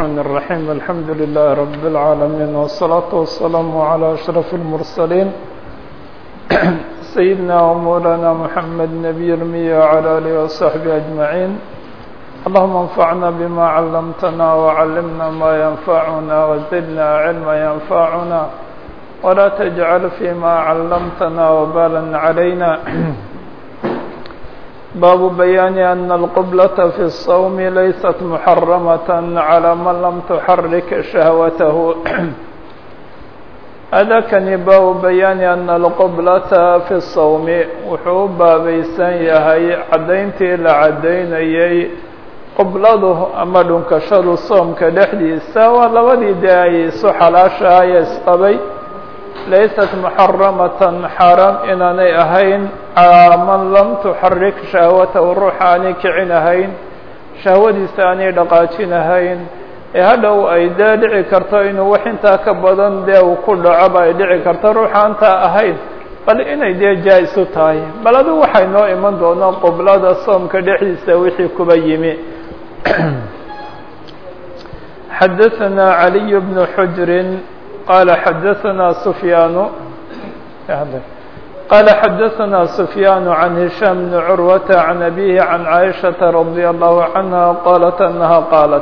الرحمن الرحيم الحمد لله رب العالمين والصلاة والسلام على أشرف المرسلين سيدنا ومولانا محمد نبي المية وعلى آله وصحبه أجمعين اللهم انفعنا بما علمتنا وعلمنا ما ينفعنا وزدنا علما ينفعنا ولا تجعل فيما علمتنا وبالا علينا باب بيان أن القبلة في الصوم ليست محرمة على من لم تحرك شهوته هذا كان باب بيان أن القبلة في الصوم وحوب بيسان يهي عدينتي لعدينيي qibladu ama dhunkashadu soomka dhexdiisa waa labadii dee ay isu xalaashahaye isqabay laysat muxaramatan xaaraam inaanay ahayn calaa man lam tuxarik shahwatahu ruuxa aanay kicin ahayn shahwadiisa aanay dhaqaajin ahayn ee hadhow ay dee dhici karto inuu wax intaa ka badan dee uu ku dhacoba ay dhici karto ruuxa antaa ahayn bal inay dee jaa-isu tahay bal adu waxay noo iman doonaa qiblada soomka dhexdiisa wixii kuba yimi xadaثna عaliي بن xujri qala xadaثna سfyaan qala xadaثna سfyaan عan هisham بn curwata عan abihi عan caiشhaةa radي الlahu عanha qalat anaha qaalat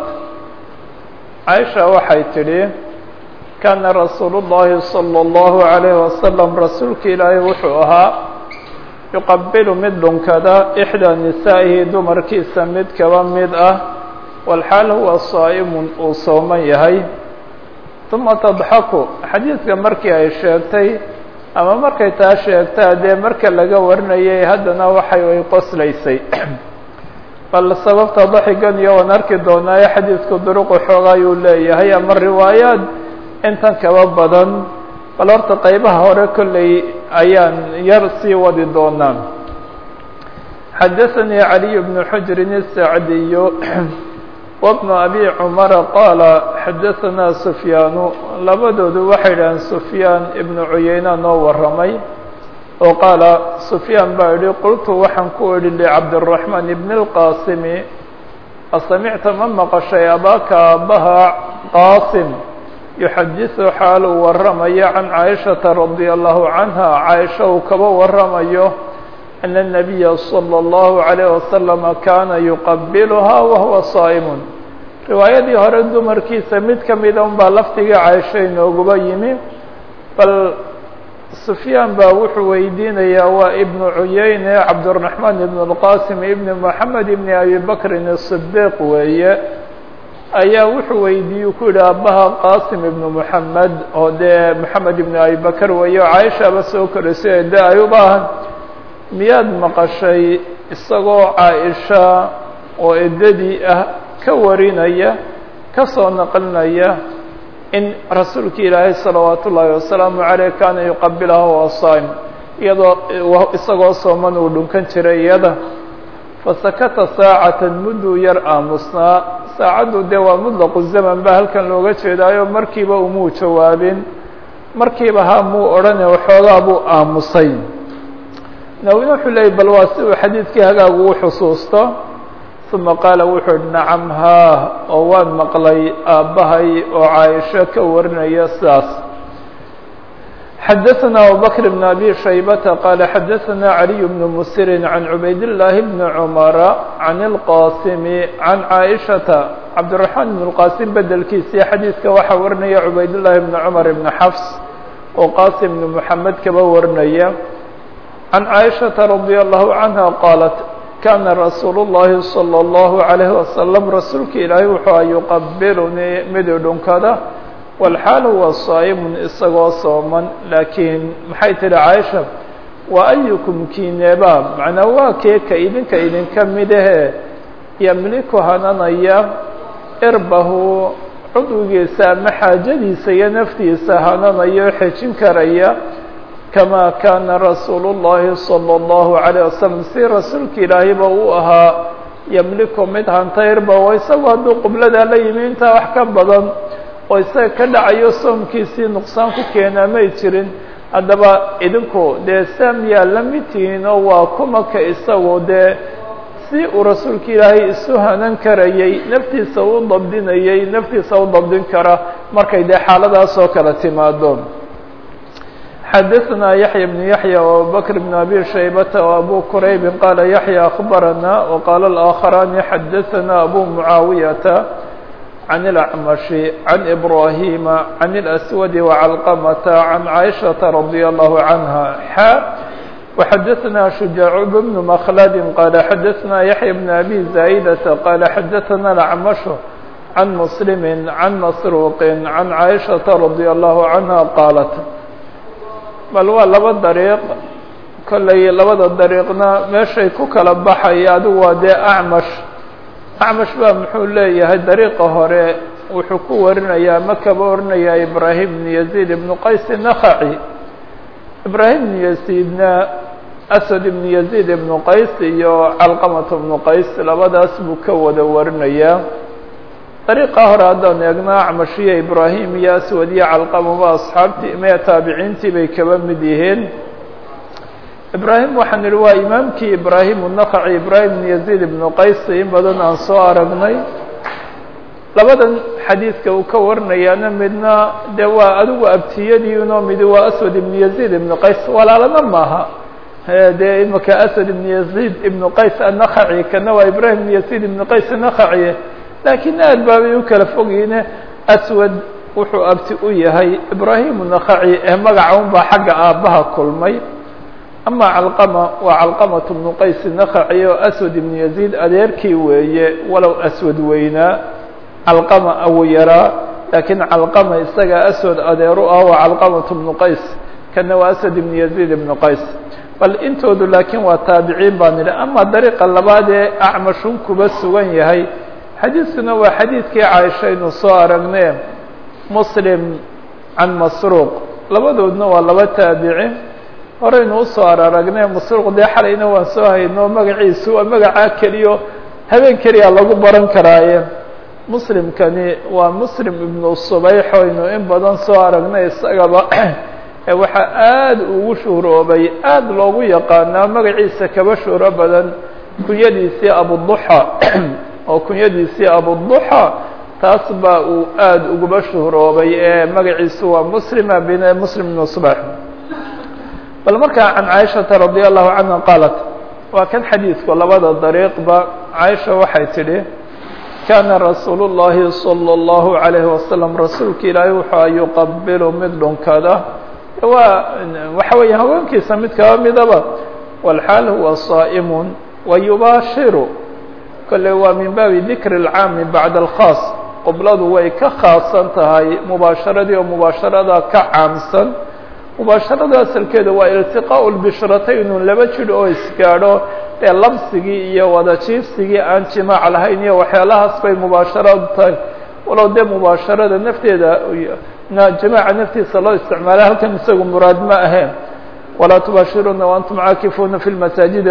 caiشha waxay tidhi kana rasuul الlahi slى الlahu عalيه waslم rasuulka ilaahay wuxuu ahaa yuqabilu mid dhunkada ixdaa nisaa'ihi dumarkiisa mid kaba mid ah walxaal huwa saa'imun uu sooman yahay uma tadxaku xadiidka markii ay sheegtay ama markay taa sheegtaa dee marka laga warinayay haddana waxay ay qoslaysay bal sababta daxigan iyo waan arki doonaayo xadiidku duruqu xooga ayuu leeyahay ama riwaayaad intan kaba badan bal horta qaybaha hore kolley ayaan yar sii wadi doonaa xadaثanii عaliي بن xujrin الsacdiy wbnu abi cumara qaala xadaثanaa sufyaanu labadoodu waxay idhaheen sufyaan ibnu cuyeyna noo waramay oo qaala sufyaan baa yihi qultu waxaan ku idhi licabdالرaحmaan ibn الqaasimi asamicta ma maqashay abaaka aabbaha qaasim yuxadiثu xaal uu waramayo can caaishaةa radي الlahu canha caaisha uu kaba waramayo ana الnabiya slى الlahu عalيه wasalam kana yuqabilha wahuwa saa'imun riwaayadii hore dumarkiisa mid ka mida un baa lafdigii caaisha inooguba yimi bal sufyaan baa wuxuu weydiinayaa waa ibnu cuyeyne cabdالرaحmaan ibn الqasim ibn moxamed ibn abi bakrin الصdiq weeye ayaa wuxuu weydiiyey ku yidhi aabbaha qasim ibnu moxamed oo dee moxamed ibnu abi bakr weeye oo caaishaba soo koraysay de ay u baahan miyaad maqashay isagoo caaisha oo eddadii ah ka warinaya ka soo naqlinaya in rasuulka ilaahay salawaat ullaahi wasalaamu caleyh kaana yuqabilaha wa saim iyadoo isagoo sooman uu dhunkan jiray iyada fasakata saacatan mudduu yar aamusnaa saacaddu dee waa mutlaqu zaman ba halkan looga jeedaayo markiiba umuu jawaabin markiiba ha muu odhane waxoogaa buu aamusay nawina wuxuu leeyay bal waa si uu xadiidkii hagaagu u xusuusto uma qaala wuxuu ihi nacam haa oo waan maqlay aabbahay oo caaisho ka warinaya sidaas xadaثna abubakr bn abi shaybata qaala xadaثna عaliي bn musirin can cubayd الlaahi bn cumara can اlqasimi can caaishaةa cabdالرaحmaan ibn اlqasim bedelkiisii xadiidka waxaa warinaya cubayd llaahi bn cumar ibn xafs oo qasim ibn moxamed kaba warinaya can caaishaةa radي الlahu canha qaalat kana rasuul الlahi slى الlahu عalيh wasalam rasuulka ilaahay wuxuu a yuqabilunii mid dhunkada walxaal huwa saa'imun isagoo sooman laakiin maxay tihi caaisha wa ayukum kiineeba macnaa waa kee ka idinka idinka midahee yamliku hananaya irbahu cudwigiisa ama xaajadiisa iyo naftiisa hananayo xejin karaya kama kana rasuulu الlahi salى الlahu عalيه wasalam si rasuulka ilaahayba uu ahaa yamliku mid hanta irbahu isagoo hadduu qibladaa la yimi intaa wax ka badan oo isaga ka dhacayo soomkiisii nuqsaan ku keenaa may jirin haddaba idinku dee saamiyaa la mid tihiin oo waa kumaka isagu dee si uu rasuulka ilaahay isu hanan karayey naftiisa u dabdinayey naftiisa u dabdin kara markay dee xaaladaas oo kale timaado xadaثna yaحya بن yaحya وabubakr بn abi shaybata وabu quraybi qala yaحya aخbarana وqala الآkخarani xadaثna abu muعaawiyata عن الأعمش عن إبراهيم عن الأسود وعلقمة عن عائشة رضي الله عنها حا وحدثنا شجاع بن مخلد قال حدثنا يحيى بن أبي زايدة قال حدثنا الأعمش عن مسلم عن مسروق عن عائشة رضي الله عنها قالت بل waa laba dariiq kollay labada dariiqna meeshay ku kala baxaya adigu waa dee acmash acmash baa muxuu leeyahay dariiqa hore wuxuu ku warinayaa ma kaba orinayaa ibraahim ibn yaziid ibnu qays nakhaci ibraahim ibn yaziidna asad ibn yaziid ibnu qays iyo calqamat ibnu qays labadaas buu ka wada warinayaa dariiqa hore haddaan eegno acmash iyo ibraahim iyo aswad iyo calqamaba asxaabtii mee taabiciintii bay kaba mid yihiin ibraahim waxaan idhi waa imaamkii ibraahim unakaci ibraahim ibn yaziid ibnu qays in badan aan soo aragnay labadan xadiidka uu ka warinayaana midna dee waa adigu abtiyadiinoo midi waa aswad ibn yaziid ibnu qays walaalana maaha dee imaka aswad ibn yaziid ibnu qays annakaci kana waa ibraahim ibn yaziid ibnu qays annakaci laakiin aad baabay u kala fogyiine aswad wuxuu abti u yahay ibraahim unakaci ee magaca un baa xagga aabbaha kulmay ama calqama waa calqamat bnu qays nakaci oo aswad ibnu yaziid adeerkii weeye walow aswad weynaa calqama awu yaraa laakiin calqama isaga aswad adeeru ah waa calqamat bnu qays kana waa aswad ibnu yaziid ibnu qays bal intoodu laakiin waa taabiciin baan idhi ama dariiqa labaad ee acmashun kuba sugan yahay xadiiskuna waa xadiidkii caaisha aynu soo aragne muslim can masruuq labadoodna waa laba taabici horeynu usoo araragne masruuq dee xalayna waan soo hayno magaciisu waa magacaa keliyo habeen keliya lagu baran karaaye muslimkani waa muslim ibnu subayx oynu in badan soo aragnay isagaba waxaa aada ugu shuhroobay aada loogu yaqaanaa magaciisa kaba shuhro badan kunyadiisii abuduxa oo kunyadiisii abuduxa taas baa uu aada uguba shuhroobay ee magaciisu waa muslima bin muslim ibnu subayx bal markaa can caaishata radi allahu canha qaalat waa kan xadiidku labada dariiqba caaisha waxay tidhi kaana rasuulu llahi salى اllahu عalayhi wasalam rasuulka ilaahay wuxuu yuqabilu mid dhunkada waa waxa weeya haweenkiisa mid kaba midaba walxaal huwa saa'imun wayubaashiru kolley waa min baabi dikri اlcaami bacda alkhaas qibladu way ka khaasan tahay mubaasharadii oo mubaasharada ka caamsan mubaasharada asalkeeda waa iltiqaau lbishrataynu laba jidh oo isgaadho ee labsigii iyo wada jiifsigii aan jimaac lahayn iyo waxyaalahaas bay mubaasharadu tahay walow dee mubaasharada nafteeda jamaaca naftiisa loo isticmaala halkan isagu muraad ma aheen walaa tubaashiruna waantum caakifuuna fi lmasaajidi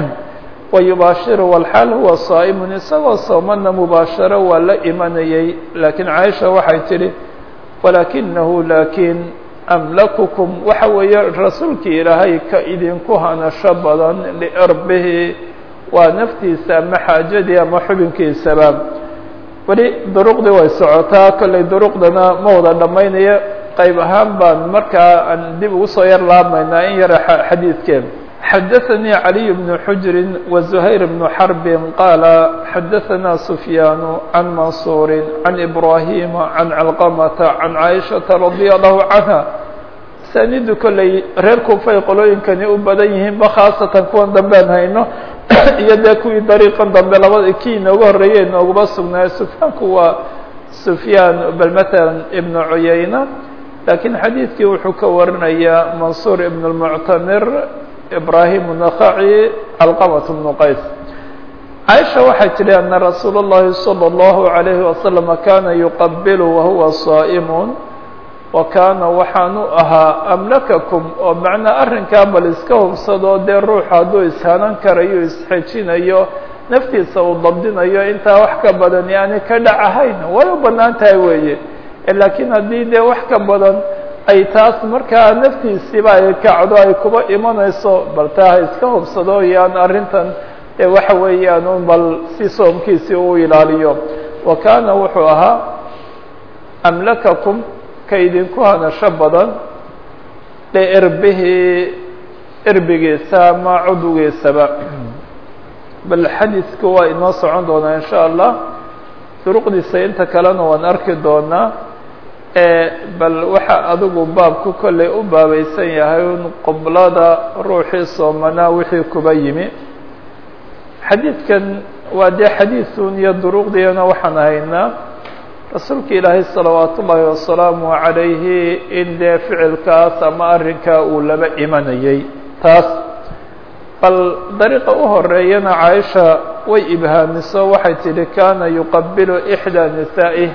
wayubaashiru walxaal huwa saa'imun isagoo soomana mubaasharo waa la imanayay laakiin caaisha waxay tidhi walaakinahu laakiin amlakukum waxa weeye rasuulkii ilaahay ka idinku hanasho badan liirbihi waa naftiisa ama xaajadii ama xubinkiisaba weli duruqdii way socotaa kollay duruqdana ma wada dhammaynayo qayb ahaan baan markaa aan dib ugu soo yar laabmaynaa in yara xadiidkeen xadaثnي عlي بن xجr وزhayر بن xرب qال xadaثna سفyاn عن maنصuر عن إبراهيم عن علقمة عن عائشhaة رضي الله عنها sanidu kolley reer kufay qolooyinkani u badan yihiinba khaasatan kuwan dambean hayno iyo dee kuwii dariiqan dambe labada kii inooga horreeyey inoogaba sugnaayo sufyaanku waa سufyaan bal mثalا iبن cuyayna lakiin xadiidkii wuxuu ka warinayaa mansuur iبن المctamir ibrahim النخaعي calqaمة بن qays caaisha waxay tidhi ana rasuul الlahi salى الlahu عalayhi wasalam kana yuqabil wahuwa صaa'm wa kaana waxaanu ahaa amlakakum oo macnaa arrinkaa bal iska hubsado dee ruux hadduu ishanan karayo isxejinayo naftiisa uu dabdinayo intaa wax ka badan yani ka dhac ahayn way u banaan tahay weeye laakiin haddii dee wax ka badan ay taas markaa naftiisiiba ay kacdo ay kuba imanayso bal taa ha iska hubsado yaan arrintan ee waxa weeyaan un bal si soomkiisii uu ilaaliyo wa kaana wuxuu ahaa amlakakum ka idinku hanasho badan liirbihi irbigiisa ama cudwigiisaba bal xadiidku waa inoo socon doonaa in sha allah duruqdiisa inta kalena waan arki doonaa bal waxa adigu baabku kolley u baabaysan yahay un qoblada ruuxii soomanaa wixii kuba yimi xadiidkan waa dee xadiidun iyo duruqdiina waxaan haynaa rasuulka ilaahay salawaat ullaahi wasalaamu calayhi in dee ficilkaas ama arrinkaa uu laba imanayay taas bal dariiqa u horeeyana caaisha way ibhaamiso waxay tidhi kaana yuqabilu ixdaa nisaa'ih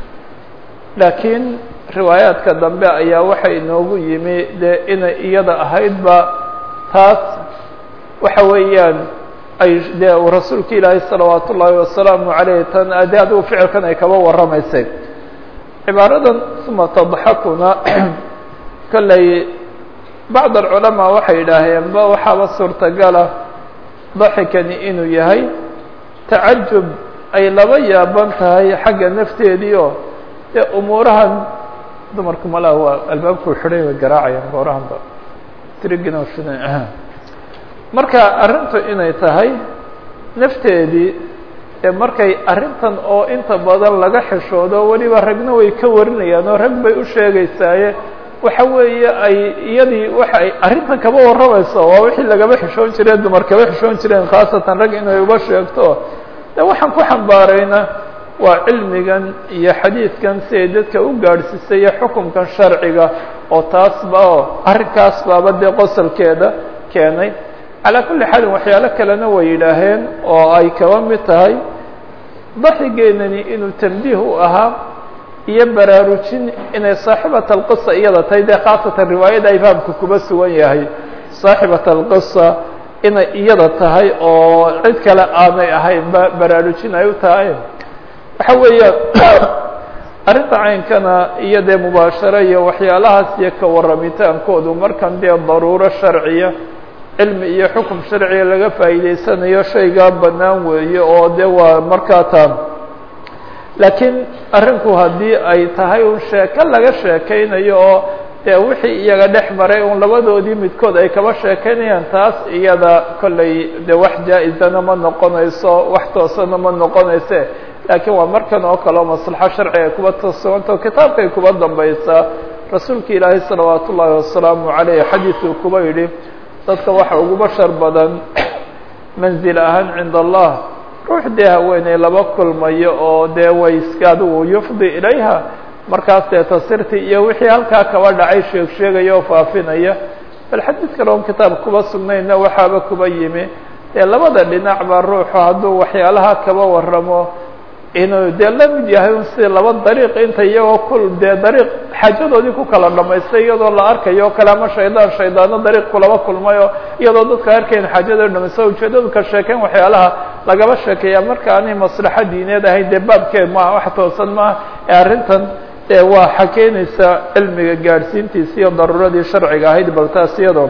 laakiin riwaayaadka dambe ayaa waxay inoogu yimi dee inay iyada ahaydba taas waxa weeyaan ay dee rasuulka ilaahay salawaat ullaahi wasalaamu calayh tan dee adigu ficilkan ay kaba warramaysay cibaaradan uma tadxakuna kolley bacd alculamaa waxay yidhaaheen ba waxaaba suurtagala daxikani inuu yahay tacajub ay laba yaaban tahay xagga nafteedii oo dee umuurahan dumarku malaha waa albaabkuu xidhay way garaacayaan goorahanba trigina marka arrintu inay tahay nafteedii ee markay arrintan oo inta badan laga xishoodo weliba ragna way ka warinayaan oo rag bay u sheegaysaaye waxa weeye ay iyadii waxa ay arrintan kaba warramayso waa wixii lagaba xishoon jireen dumar kaba xishoon jireen khaasatan rag inay uba sheegto de waxaan ku xambaarayna waa cilmigan iyo xadiidkan si ay dadka u gaadhsiisay iyo xukunkan sharciga oo taasba oo arrinkaas baaba dee qosolkeeda keenay calaa kulli xaalin waxyaalo kalena way yidhaaheen oo ay kaba mid tahay daxigeenani inuu tambiih u ahaa iyo baraarujin inay saaxibat alqisa iyada tahay dee khaasatan riwaayada ay fahamka kuba sugan yahay saaxibat alqisa inay iyada tahay oo cid kale aanay ahaynba baraarujin ay u tahay waxa weeyaan arrinta caynkana iyo dee mubaasharo iyo waxyaalahaas iyo ka warramitaankoodu markan dee daruuro sharciya cilmi iyo xukum sharciga laga faa'iidaysanayo shaygaa bannaan weeye oo de waa markaa taan laakiin arrinku haddii ay tahay un sheeko laga sheekaynayo oo dee wixii iyaga dhex maray un labadoodii midkood ay kaba sheekaynayaan taas iyada kolley de wax jaa-izana ma noqonayso wax toosana ma noqonayse laakiin waa markan oo kale oo maslaxo sharciga kuba toosugantao kitaabkay kuba dambaysaa rasuulka ilaahay salawaat ullaahi wasalaamu caleyh xadiiduu kuba yidhi dadka waxa ugu bashar badan manzil ahaan cinda allah ruux dee haweeney laba kulmayo oo dee way iska adigu yufdi ilayha markaas dee tasirtii iyo wixii halkaa kaba dhacay sheeg sheegaya oo faafinaya bal xadiid kale oon kitaab kuba sugnayna waxaaba kuba yimi dee labada dhinacba ruuxu hadduu waxyaalaha kaba waramo inuu dee la mid yahay un sida laba dariiq inta iyagoo kul dee dariiq xaajadoodii ku kala dhamaystay iyadoo la arkayo o kale ama shaydaan shaydaano dariiq kulaba kulmayo iyadoo dadka arkayn xaajadoo dhamaysta ujeedadu ka sheekeyn waxyaalaha lagaba sheekeeya marka aanay maslaxo diineed ahayn dee baabkeed maaha wax toosan maaha ee arrintan dee waa xakeynaysa cilmiga gaadhsiintiisa iyo daruuradii sharciga ahayd bal taas iyadoo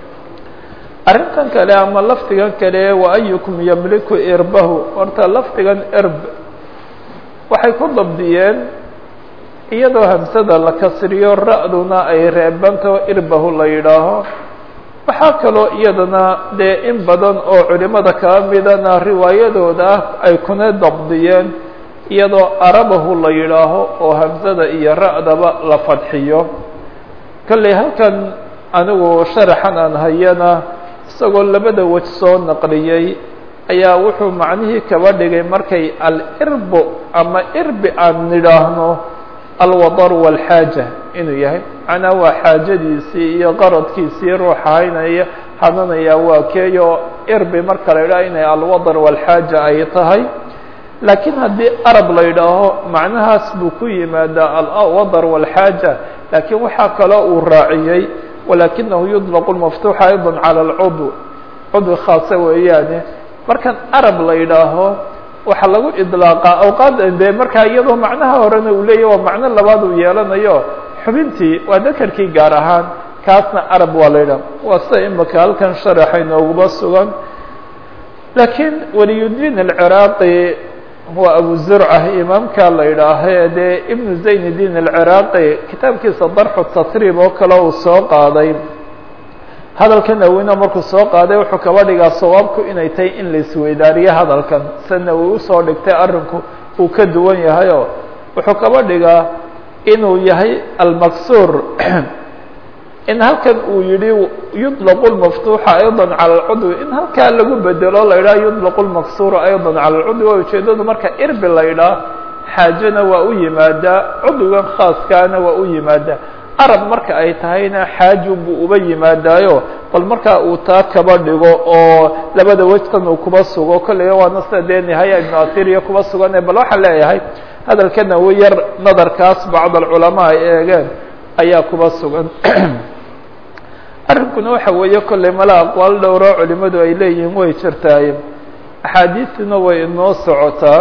arrintan kale ama lafdigan kale wa ayukum yamliku irbahu horta lafdigan irb waxay ku dabdiyeen iyadoo hamsada la kasriyo ra-duna ay reebanto irbahu la yidhaaho waxaa kaloo iyadana dee in badan oo culimada kaba midana riwaayadooda ah ay kuna dabdiyeen iyadoo arabahu la yidhaaho oo hamsada iyo ra-daba la fadxiyo kolley halkan anigu sharaxan aan hayana isagoo labada wej soo naqliyey ayaa wuxuu macnihii kaba dhigay markay alirbu ama irbi aan nidhaahno alwadar walxaaja inuu yahay macnaa waa xaajadiisii iyo qaradkiisii ruuxa haynaya hananaya waa keeyo irbi marka la yidhaho inay alwadar walxaaja ay tahay laakiin haddii arab la yidhaaho macnahaas buu ku yimaadaa alwadar walxaaja laakiin waxaa kaloo uu raaciyey walakinahu yudlaqu lmaftuuxa ayضa calى اlcudw cudwi khaasa weeyaane markan arab la yidhaaho waxaa lagu idlaaqaa awqaad dee markaa iyadoo macnaha horena uu leeyahy waa macno labaad uu yeelanayo xubintii waa dakarkii gaar ahaan kaasna arab waa la yidhaha waa sida imika halkan sharaxa inooguma sugan laakiin waliyudiin alciraaqi waa abu zurca imaamka la yidhaahe dee ibnu zayn diin alciraaqi kitaabkiisa darxu tatriib oo kale uu soo qaaday hadalka nawina markuu soo qaaday wuxuu kaba dhigaa sawaabku inay tahay in la isweydaariyo hadalkan se nawi usoo dhigtay arrinku uu ka duwan yahayo wuxuu kaba dhigaa inuu yahay almaksuur in halkan uu yihi yuطlq اmaftuuxa ayضا calى اlcudwi in halkaa lagu bedelo la yidhaha yuطlq اlmaksura ayضا calى اlcudwi waa ujeedadu marka irbi la yidhaah xaajana waa u yimaadaa cudwigan khaaskaana waa u yimaadaa arab marka ay tahayna xaaju buu uba yimaadaayo bal markaa uu taa kaba dhigo oo labada wejkan uu kuba sugo kolleyga waana sida dee nihaya ibnu athiriya kuba sugane bal waxaan leeyahay hadalkana wi yar nadarkaas bacd alculamaa ay eegeen ayaa kuba sugan arrinkuna waxa weeye kolley mala aqwaal dhowroo culimadu ay leeyihiin way jirtaaye axaadiistuna way inoo socotaa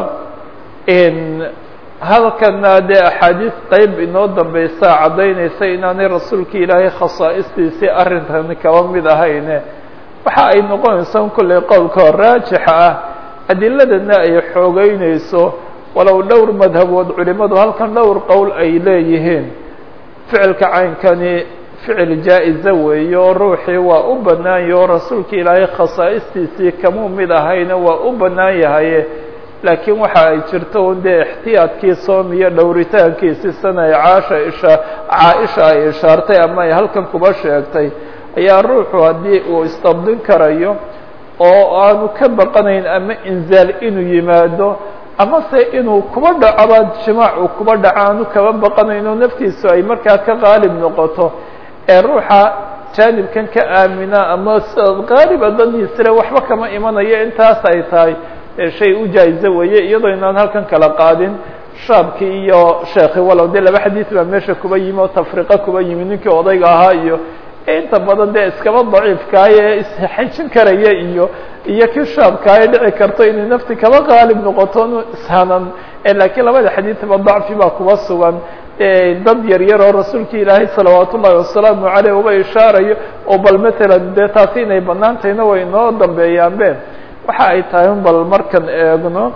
halkana dee axaadiis qeyb inoo dambeysaa caddaynaysa inaanay rasuulka ilaahay khasaa'istiisii arrintani kaba mid ahayne waxa ay noqonaysaa kolley qowlka raajixa ah adiladana ay xoogeynayso walow dhowr madhabood culimadu halkan dhowr qowl ay leeyihiin ficilka caynkani ficil jaa-iza weeye oo ruuxii waa u bannaan yahe oo rasuulka ilaahay khasaa'istiisii kamuu mid ahayna waa u bannaan yahaye laakiin waxa ay jirto un dee ixtiyaadkii soom iyo dhowritaankiisi sana ay caasha isha caa-isha ay ishaartay ama ay halkan kuba sheegtay ayaa ruuxu haddii uu isdabdin karayo oo aanu ka baqanayn ama inzaal inuu yimaado ama se inuu kuba dhacaba jimaac uu kuba dhaco aanu kaba baqanayn oo naftiisu ay markaa ka qaalib noqoto ee ruuxa jaanibkan ka aamina ama qaaliba dadiisile waxba kama imanayo intaas ay tahay shay u jaa-izo weeye iyadoo inaan halkan kala qaadin shaabkii iyo sheekhi walow dee laba xadiis baa meesha kuba yimi oo tafriqa kuba yimi ninkii odayga ahaa iyo inta badan dee iskaba daciifkaaye isxajin karaya iyo iyo kii shaabkaaye dhici karto inay nafti kaba qaalib noqoto ishanan laakiin labada xadiisba dacfi baa kuba sugan dad yar yar oo rasuulka ilaahay salawaat ullahi wasalaamu caleyh uba ishaarayo oo bal matalan dee taasi inay banaan tahayna way inoo dambeeyaanbe waxa ay tahay un bal markan eegno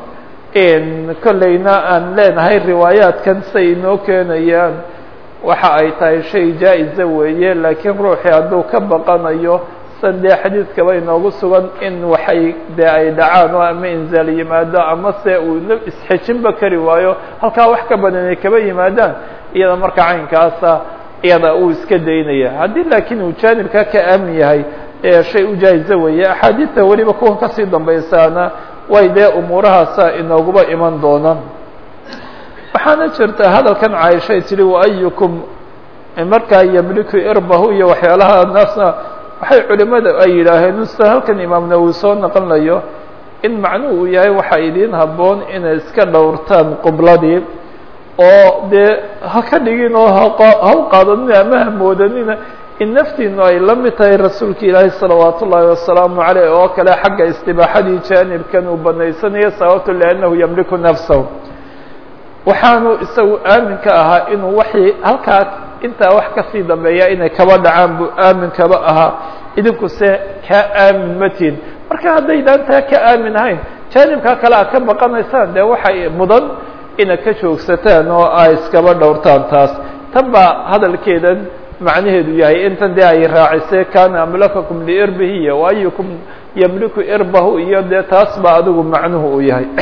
kolleyna aan leenahay riwaayaadkan say inoo keenayaan waxa ay tahay shay jaa-iza weeye laakiin ruuxii hadduu ka baqanayo san dee xadiidkaba inoogu sugan in waxay dee ay dhacaan oo ama inzaal yimaado ama se uu isxejinba kari waayo halkaa wax ka badan ay kaba yimaadaan iyada marka caynkaasa iyada uu iska daynaya haddii laakiin uu jaanibka ka aamin yahay shay u jaa-iza weeye axaadiidta weliba kuwan kasii dambaysaana way dee umuurahaasa inooguba iman doonaan waxaana jirta hadalkan caaishay tihi waayukum markaa yamliku irbahu iyo waxyaalaha naasna waxay culimada ay yidhaaheen sida halkan imaam nawowi soo naqonayo in macnuhu uu yahay waxaa idiin habboon inay iska dhowrtaan qibladii oo dee ha ka dhigin oo haw qaadanina ama hamoodanina in naftiinu ay la mid tahay rasuulka ilaahi salawaat ullaahi wasalaamu caleyh oo kale xagga istibaaxadii jaanibkan uu banaysanayo sababto liannahu yamliku nafsahu waxaanu isagu aaminka ahaa inuu waxii halkaa intaa wax kasii dambeeya inay kaba dhacaan buu aamin kaba ahaa idinku se kaa aamin matiin marka haddaydaan taa ka aamin ahayn jaanibkaa kale aad ka baqanaysaan dee waxay mudan inaad ka joogsataan oo ay iskaba dhowrtaan taas tan baa hadalkeedan macnaheedu yahay intan dee ay raacisay kana amlakakum liirbihi iyo waayukum yamliku irbahu iyo dee taas baa adigu macnuhu uu yahay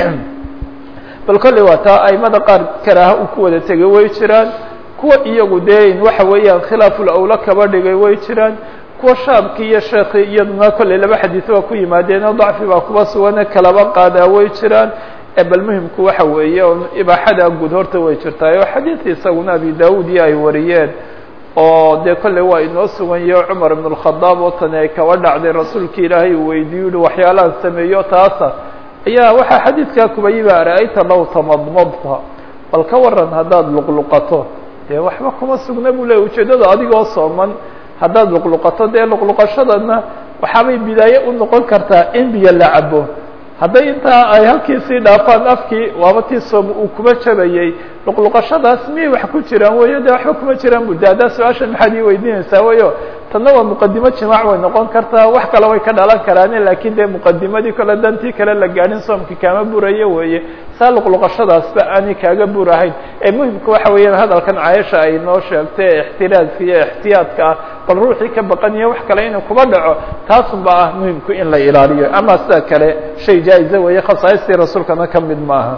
bal kolley waa taa aimada qaar karaaha u ku wada tegay way jiraan kuwa iyagu dee in waxa weeyaan khilaaful awla kaba dhigay way jiraan kuwa shaabki iyo sheekhi iyaduna kolley laba xadiis baa ku yimaadeenoo dacfi baa kuba sugane kalaba qaadaa way jiraan bal muhimku waxa weeye oo ibaaxada guud horta way jirtaay oo xadiid isaguna abi daawud iyo ay wariyeen oo dee kolley waa inoo sugan yaho cumar ibn اlkhadaab oo tani ay kaba dhacday rasuulka ilaahay uu weydiiyo uhi waxyaalahan sameeyo taasa ayaa waxaa xadiidkaa kuba yiba ara-ayta low tamadmadta bal ka waran haddaad luqluqato dee waxba kuma sugna buu leey ujeeddada adigoo sooman haddaad luqluqato dee luqluqashadana waxaabay bidaaye u noqon kartaa in biyo la cabo hadday intaa ay halkii sii dhaafaan afkii waaba tii soom uu kuba jabayey luqluqashadaas miyay wax ku jiraan weyo de waxba kuma jiraan bu de haddaa su-aasha maxaad ii weydiinaysaa weyo tanna waa muqadimo jimaac way noqon kartaa wax kale way ka dhalan karaane lakin dee muqadimadii kale dantii kale la gaadhin soomki kaama burayo weeye saa luqluqashadaasba aanay kaaga burahayn ee muhimka waxa weeyaan hadalkan cayasha ay noo sheegtay ee ixtiraazka iyo ixtiyaadka ah bal ruuxii ka baqaniyo wax kale inuu kuba dhaco taasun ba ah muhimku in la ilaaliyo ama sida kale shay jaa-iza weeye khasaaistii rasuulkana ka mid maaha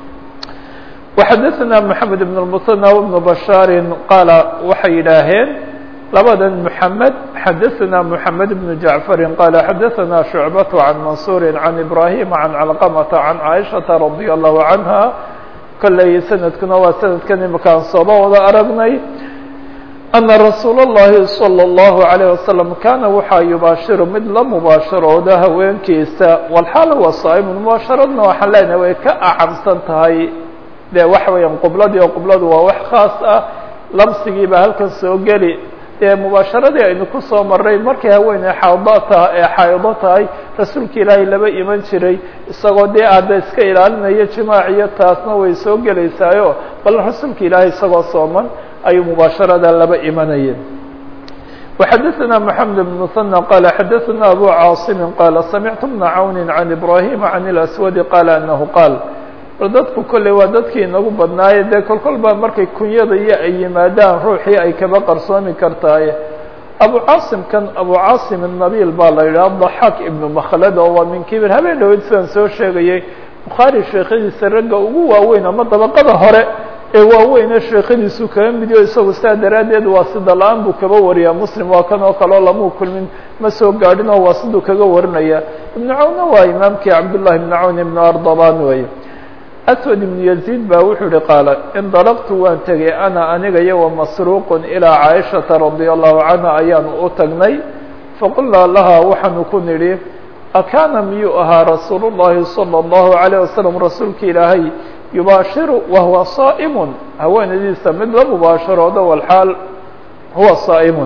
وxadثna محamed بن المثنى وبن بشhاar qaala waxay yidhaaheen labadan محamed xadaثna محamed بن جaعفر qaala xadaثna شhuعبة عan maنصuر عan إبراهيم عan علقمة عan عائشhaةa رaضي الله عنها kolley sanadkuna waa sanadkan imakaan sooba wada aragnay أna rasuul الlahi صلى الlaه عليه وسلم kana waxaa yubaashiru mid la mubaasharooda haweenkiisa walxaal wa saa'im mubaasharadna waxaan leenahay way ka acamsan tahay de waxa weeyaan qubladii oo qubladu waa wax khaas ah lamsigii baa halkan soo geli dee mubaasharadii aynu ku soo maray markay haweeney xaado ta ee xaaido tahay rasuulka ilaahay laba iman jiray isagoo dee aada iska ilaalinayo jimaaciyo taasna way soo gelaysaayo bal rasuulka ilaahay isagoo sooman ayuu mubaasharada laba imanayeen وxadثna محamed بن مثنى qال xadثna أbو cاaصم qال samعت بنa cawن عن إبراهيم عن الأسود qال أنه qاal dadku kolley waa dadkii inagu badnaaye dee kol kol baa markay kunyada iyo ay yimaadaan ruuxii ay kaba qarsoomi kartaaye abu caasim kan abu caasim الnabil baa la yidhaha ضaxaak ibnu makhlad oo waa min kibir habeen dhaweyd sidaan soo sheegayey bukhaari sheekhadiisa ragga ugu waaweyn ama dabaqada hore ee waaweyne sheekhadiisu kaga midiyo isagu sidaa daraaddeed waa sida la-aan buu kaba wariyaa muslim waa kan oo kale oo lamuu kulmin ma soo gaadhin oo waa siduu kaga warinaya ibnu cawnna waa imaamkii cabdullahi ibnu cawn ibnu ardaban weeye aswad ibnu yaziid baa wuxuu ihi qaala indalaqtu waan tegay ana aniga iyo wamasruuqun ilaa caaishata radia allahu canha ayaanu u tagnay faqulnaa lahaa waxaanu ku nidhi akaana miyuu ahaa rasuulu llahi salى اllahu alayh wasalam rasuulka ilaahay yubaashiru wahuwa saa'imun haweenadiisa mid la mubaasharoodo walxaal huwa saa'imun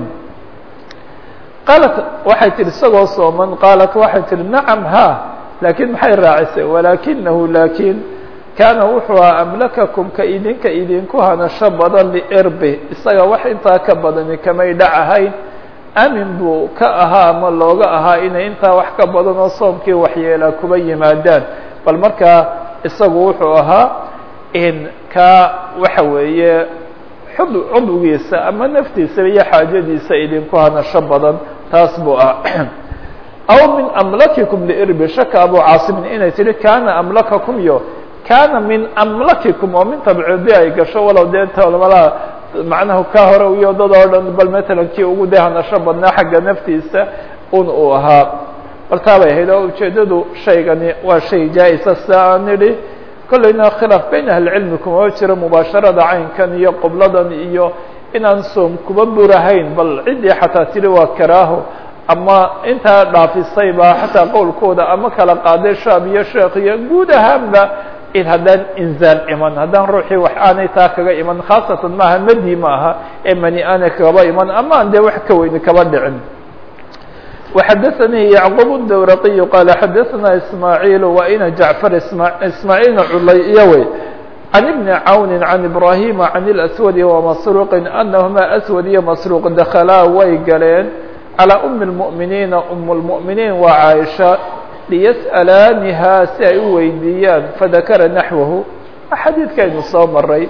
qaalat waxay tihi isagoo sooman qaalat waxay tihi nacam ha laakiin maxay raacisay walaakinahu laakiin kaana wuxuu ahaa amlakakum ka idinka idinku hanasho badan liirbi isaga wax intaa ka badani kamay dhacahayn amin buu ka ahaa ama looga ahaa inay intaa wax ka badan oo soomkii waxyeelaa kuba yimaadaan bal markaa isagu wuxuu ahaa in ka waxa weeye xud cudwigiisa ama naftiisa iyo xaajadiisa idinku hanasho badan taas buu ah aw min amlakikum liirbi shaka abu caasimin inay tihi kaana amlakakum iyo kaana min amlakikum oo min tabcidi ay gasho walow dee tolmalaha macnaha ka hore iyo dad oo dhan bal matalan kii ugu dee hanasho badnaa xagga naftiisa un uu ahaa bal taabay ahayd oo ujeedadu shaygani waa shay jaa-isa sida aan nidhi kollayna khilaaf beyn ahlicilmi kuma jiro mubaasharada caynkan iyo qubladan iyo inaan soom kuba burahayn bal ciddii xataa tiri waa karaaho ama intaa dhaafisay baa xataa qowlkooda ama kala qaaday shaab iyo sheekh iyo guud ahaanba in haddaan inzaal iman haddaan ruuxii wax aanay taa kaga iman khaasatan maaha madi ma aha ee mani aanay kaba iman ama aan dee wax ka weyni kaba dhicin وxadثnي yعqوب الdwرقي qال xadثna إسmاعيل وإna جعفر إسmاعيلna culay iyo wey عن بن عaون عن إبراهيم عن الأسود ومسروق أنهma أسود iyo مسروق dkلaa way galeen على أم المؤمiنiiن أم المؤمiنiin waa cاaشha ليسألاniha si ay u weydiiyaan fذakra نaحوه xadيidkaynu soo maray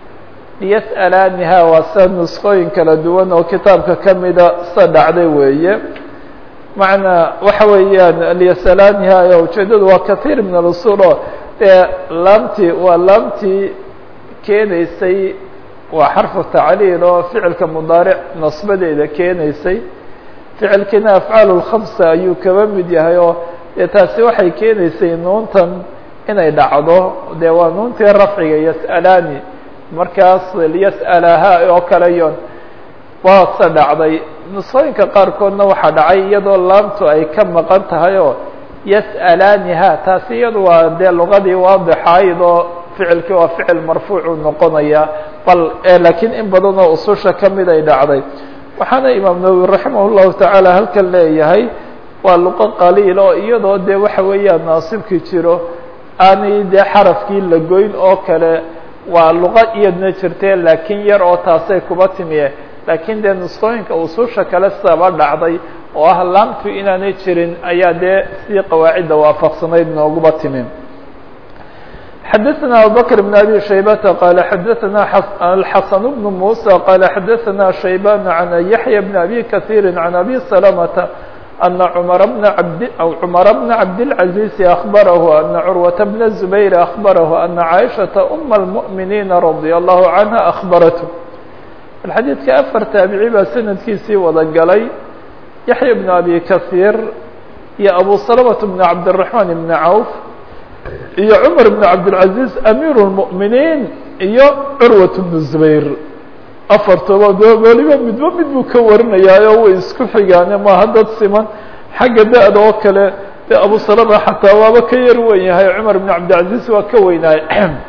ليسألاniha waa sida نسqooyin kala duwan oo kitaabka kamida sida dhacday weeye macnaa waxa weeyaan lyasalaaniha ayaa ujeedadu waa kahiir min alusul oo dee laamtii waa laamtii keenaysay waa xarfu tacliil oo ficilka mudaaric nasbadeeda keenaysay ficilkiina afcaal lkhamsa ayuu kaba mid yahay oo dee taasi waxay keenaysay nuuntan inay dhacdo dee waa nuuntii rafciga yas'alaani markaas liyas'alaha oo kale yon waa se dhacday nusooyinka qaarkoodna waxaa dhacay iyadoo laamtu ay ka maqan tahay oo yas'alaaniha taasi iyadu waa dee lugadii waadixayd oo ficilkii waa ficil marfuucu noqonaya bal laakiin in badan oo ususha kamid ay dhacday waxaana imaam nawowi raximah llahu tacaala halkan leeyahay waa luqo qaliil oo iyadoo dee waxa weeyaan naasibki jiro aanay dee xarafkii la goyn oo kale waa luqo iyadna jirtee laakiin yar oo taasay kuba timiye laakiin dee nusqooyinka ususha kale sidaba dhacday oo ah laamtu inaanay jirin ayaa dee sidii qawaacidda waafaqsanayd nooguba timi xadaثna abubakr بn abi shaybata qala xadaثna alxasan bn musa qala xadaثna shayban can yaxya bn abi kaثiiri can abi salamata ana cmar bna abd cumara bna cabdالcaزiizi akbarahu ana curwata bna zubayr akbarahu ana caaishaةa uma اlmuؤminiina radي allahu canha akbarathu xadiidka afar taabici baa sanadkiisii wada galay yaxya bn abi kahiir iyo abu salamata bn cabdالraحman bn cawf iyo cumar bn cabdالcaزiiz amiir الmuؤminiin iyo curwat bn zubayr afartoba de weliba midba mid buu ka warinayaayo way isku xigaane maaha dad siman xagga da-da oo kale de abu salama xataa waaba ka yar wen yahay cumar bn cabdilcaزiiz waa ka weynaay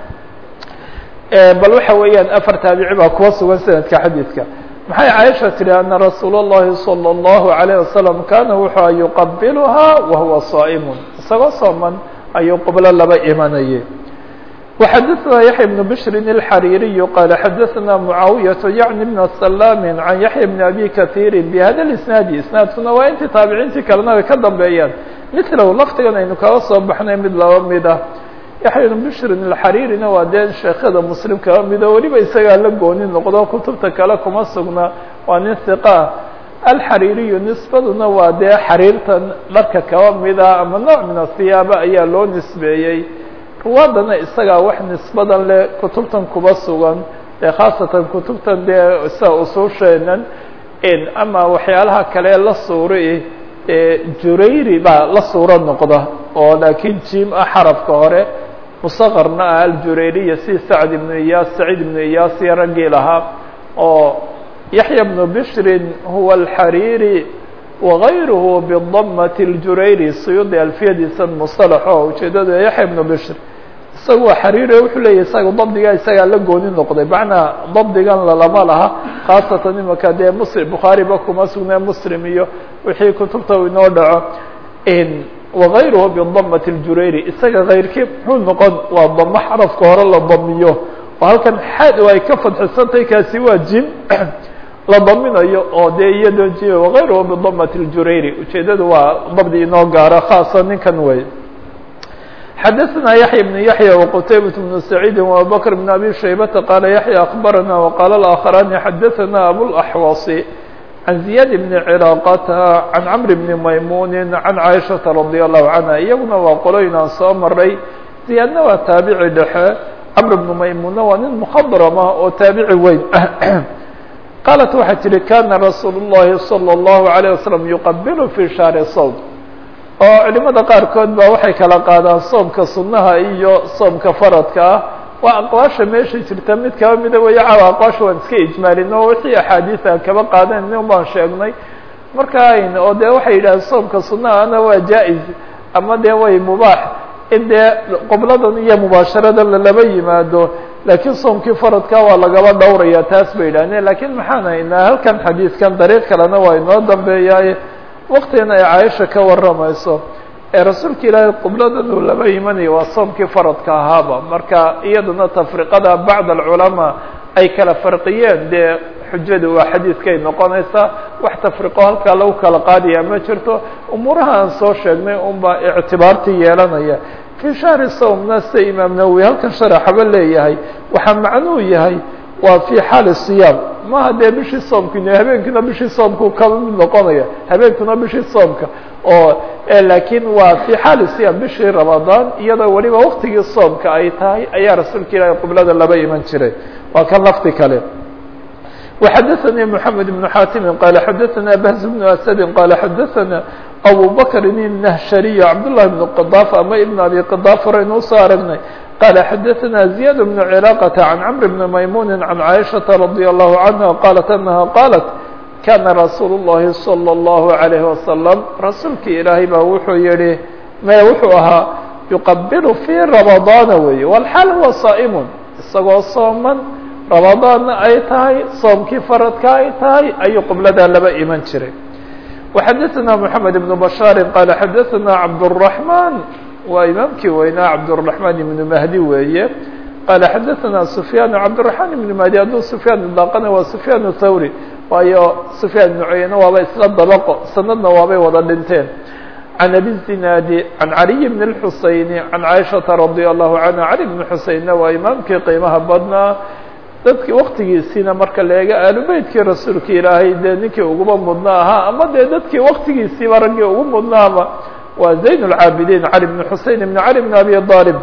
bal waxa weeyaan afar taabici baa kuwa sugan sanadka xadiidka maxay caaisha tihi ana rasuul الlahi salى الlahu عalيه wasalam kana wuxuu yuqabilhaa wahuwa صaa'imun isagoo sooman ayuu qublo laba imanayay وxadثna yaحya بن bشri الxarيriي qال xadثna mعaawiyaة yعni بn سlاm عan yaحya بn abi kaثيiri bhada الاسناadi isnaadkuna waa intii taabiciintii kalena ay ka dambeeyaan mثlow laftigan aynu kaga soo baxnay mid laba mid ah yaحya بn bشri الxarيrina waa dee sheekada mslim kaba mido weliba isagaa la gooni noqdo kutubta kale kuma sugna waa nin ثiqah alxariiriyu nisbaduna waa dee xariirtan dharka kaba mida ama nooc min ahiyaaba ayaa loo nisbeeyey ruwaadana isagaa wax nisbadan leh kutubtan kuba sugan ee khaasatan kutubtan dee sida usuusheenan ama waxyaalaha kale la suuri jurayri baa la suuro noqda oo laakiin jim ah xarafka hore musaqarna ah aljurayriya si sacd ibnu iyaas saciid ibnu iyaas iyo raggii lahaa oo yaxya bnu bishrin huwa alxariiri wagayruhu bidamati اljurayri suyuudi alfiyadiisa musalax oo ujeedada yaxya bnu bishr isaga waa xariiri wuxuu leeyahy isaga dabdiga isagaa la gooni noqday macnaa dabdigan lalama laha khaasatan imaka dee muslim bukhaariba kuma sugnee muslim iyo wixii kutubta inoo dhaco wagayruhu bidamati اljurayri isaga kayrkii muxuu noqon waa damo xarafka hore la damiyo oo halkan xaad ay ka fadxisantahay kaasi waa jim la daminayo oo dee iyadoo ji wagayruhu bidamati اljurayri ujeedada waa dabdi inoo gaaro khaasa ninkan wey xadaثna yaحya بن yaحya وqtaybaة بن سacيidi وabubakr بن abi shaybata qala yaحya akbarana وqala الآkخrani xadaثna abوaxwaصi عan زiyaad بn cراaqata عan cmr بn maymuni عan caiشhaةa radي الlahu canha iyaguna waa qoloyn aan soo maray ziyaadna waa taabici dhexe cmr بn maymunna waa nin mkhadrama oo taabici weyn qaalat waxay tihi kana rasuul الlahi slى الlahu عalيه waslم yuqabil fi shahri sawd oo culimada qaarkood ba waxay kala qaadaan soomka sunnaha iyo soomka faradka ah waa aqwaasha meesha jirta mid kaba mida weya caawa aqwaasha waan iska ijmaalin oo wixii axaadiisa kaba qaadeen nin baan sheegnay marka oo dee waxay yidhahdeen soomka sunnahana waa jaa-iz ama dee way mubaax in dee qobladan iyo mubaasharadan lalaba yimaado laakiin soomkii faradka waa lagaba dhowraya taas bay yidhahdeen lakiin maxaan haynaa halkan xadiidkan dariiq kalena waa inoo dambeeyaaye waktigan ay caaisha ka warramayso ee rasuulka ilaahay qubladan uu laba imanayo waa soomkii faradka ahaaba marka iyaduna tafriqada bacd alculamaa ay kala farqiyeen dee xujadu waa xadiidkay noqonaysaa wax tafriqo halkaa lagu kala qaadaya ma jirto umuuraha aan soo sheegnay unbaa ictibaartii yeelanaya fii shahri sawmna sida imaam nawowi halkan sharaxaba leeyahay waxaa macnuu yahay waa fii xaali siyaam maha dee bishii soomkina habeenkina bishii soomku kaba mid noqonaya habeenkuna bishii soomka oo laakiin waa fii xaali siyaam bishii ramadaan iyadoo weliba waktigii soomka ay tahay ayaa rasuulka ilaahay qiblada laba iman jiray waa kan lafti kale وxadثnي محamed بن xاtimi qال xadثna بhز بن أسد qال xadثna أbو bكr النhshري cبدالله بن qضاف ama iبن abي qضاف horaynu usoo aragnay qال xadثna زiyاد بن cلاqة عن cمر بن maymون عن عائشhaةa رضي الله عنها qالت أنها qالت kana رasuul الlahi صلى الله عليه وسلم rasuulki ilaahay baa wuxuu yihi me wuxuu ahaa يqبل في رمضاana wey والxaal huwa صائم isagoo sooman ramadaanna ay tahay soomkii faradka ay tahay ayuu qibladaa laba iman jiray وxadثna محamed بن بشhاar qال xadثna cabdالرحمن waa imaamkii weynaa cabdالرحمن بن mahdi weeye qال xadثna سفyاn cabdالرحمن بن mahdi hadduu سفyاn idaaqana waa سفyاn الthawrي waayo سفyاn بن cuyeyne waaba isla dabqo sanadna waabay wada dhinteen عن أbي الزناad عن عaلي بن الحuseين عن عائشhaةa رضي الله عنها علي بن حuseينna waa imaamkii qiimaha badnaa dadki waktigiisiina marka la eega aalubeytkii rasuulka ilaahay dee ninkii uguba mudna ahaa ama dee dadkii waktigiisiiba raggii ugu mudnaaba waa زayn الcaabidiin عalي بن حuseين بن علي بن أbي طالب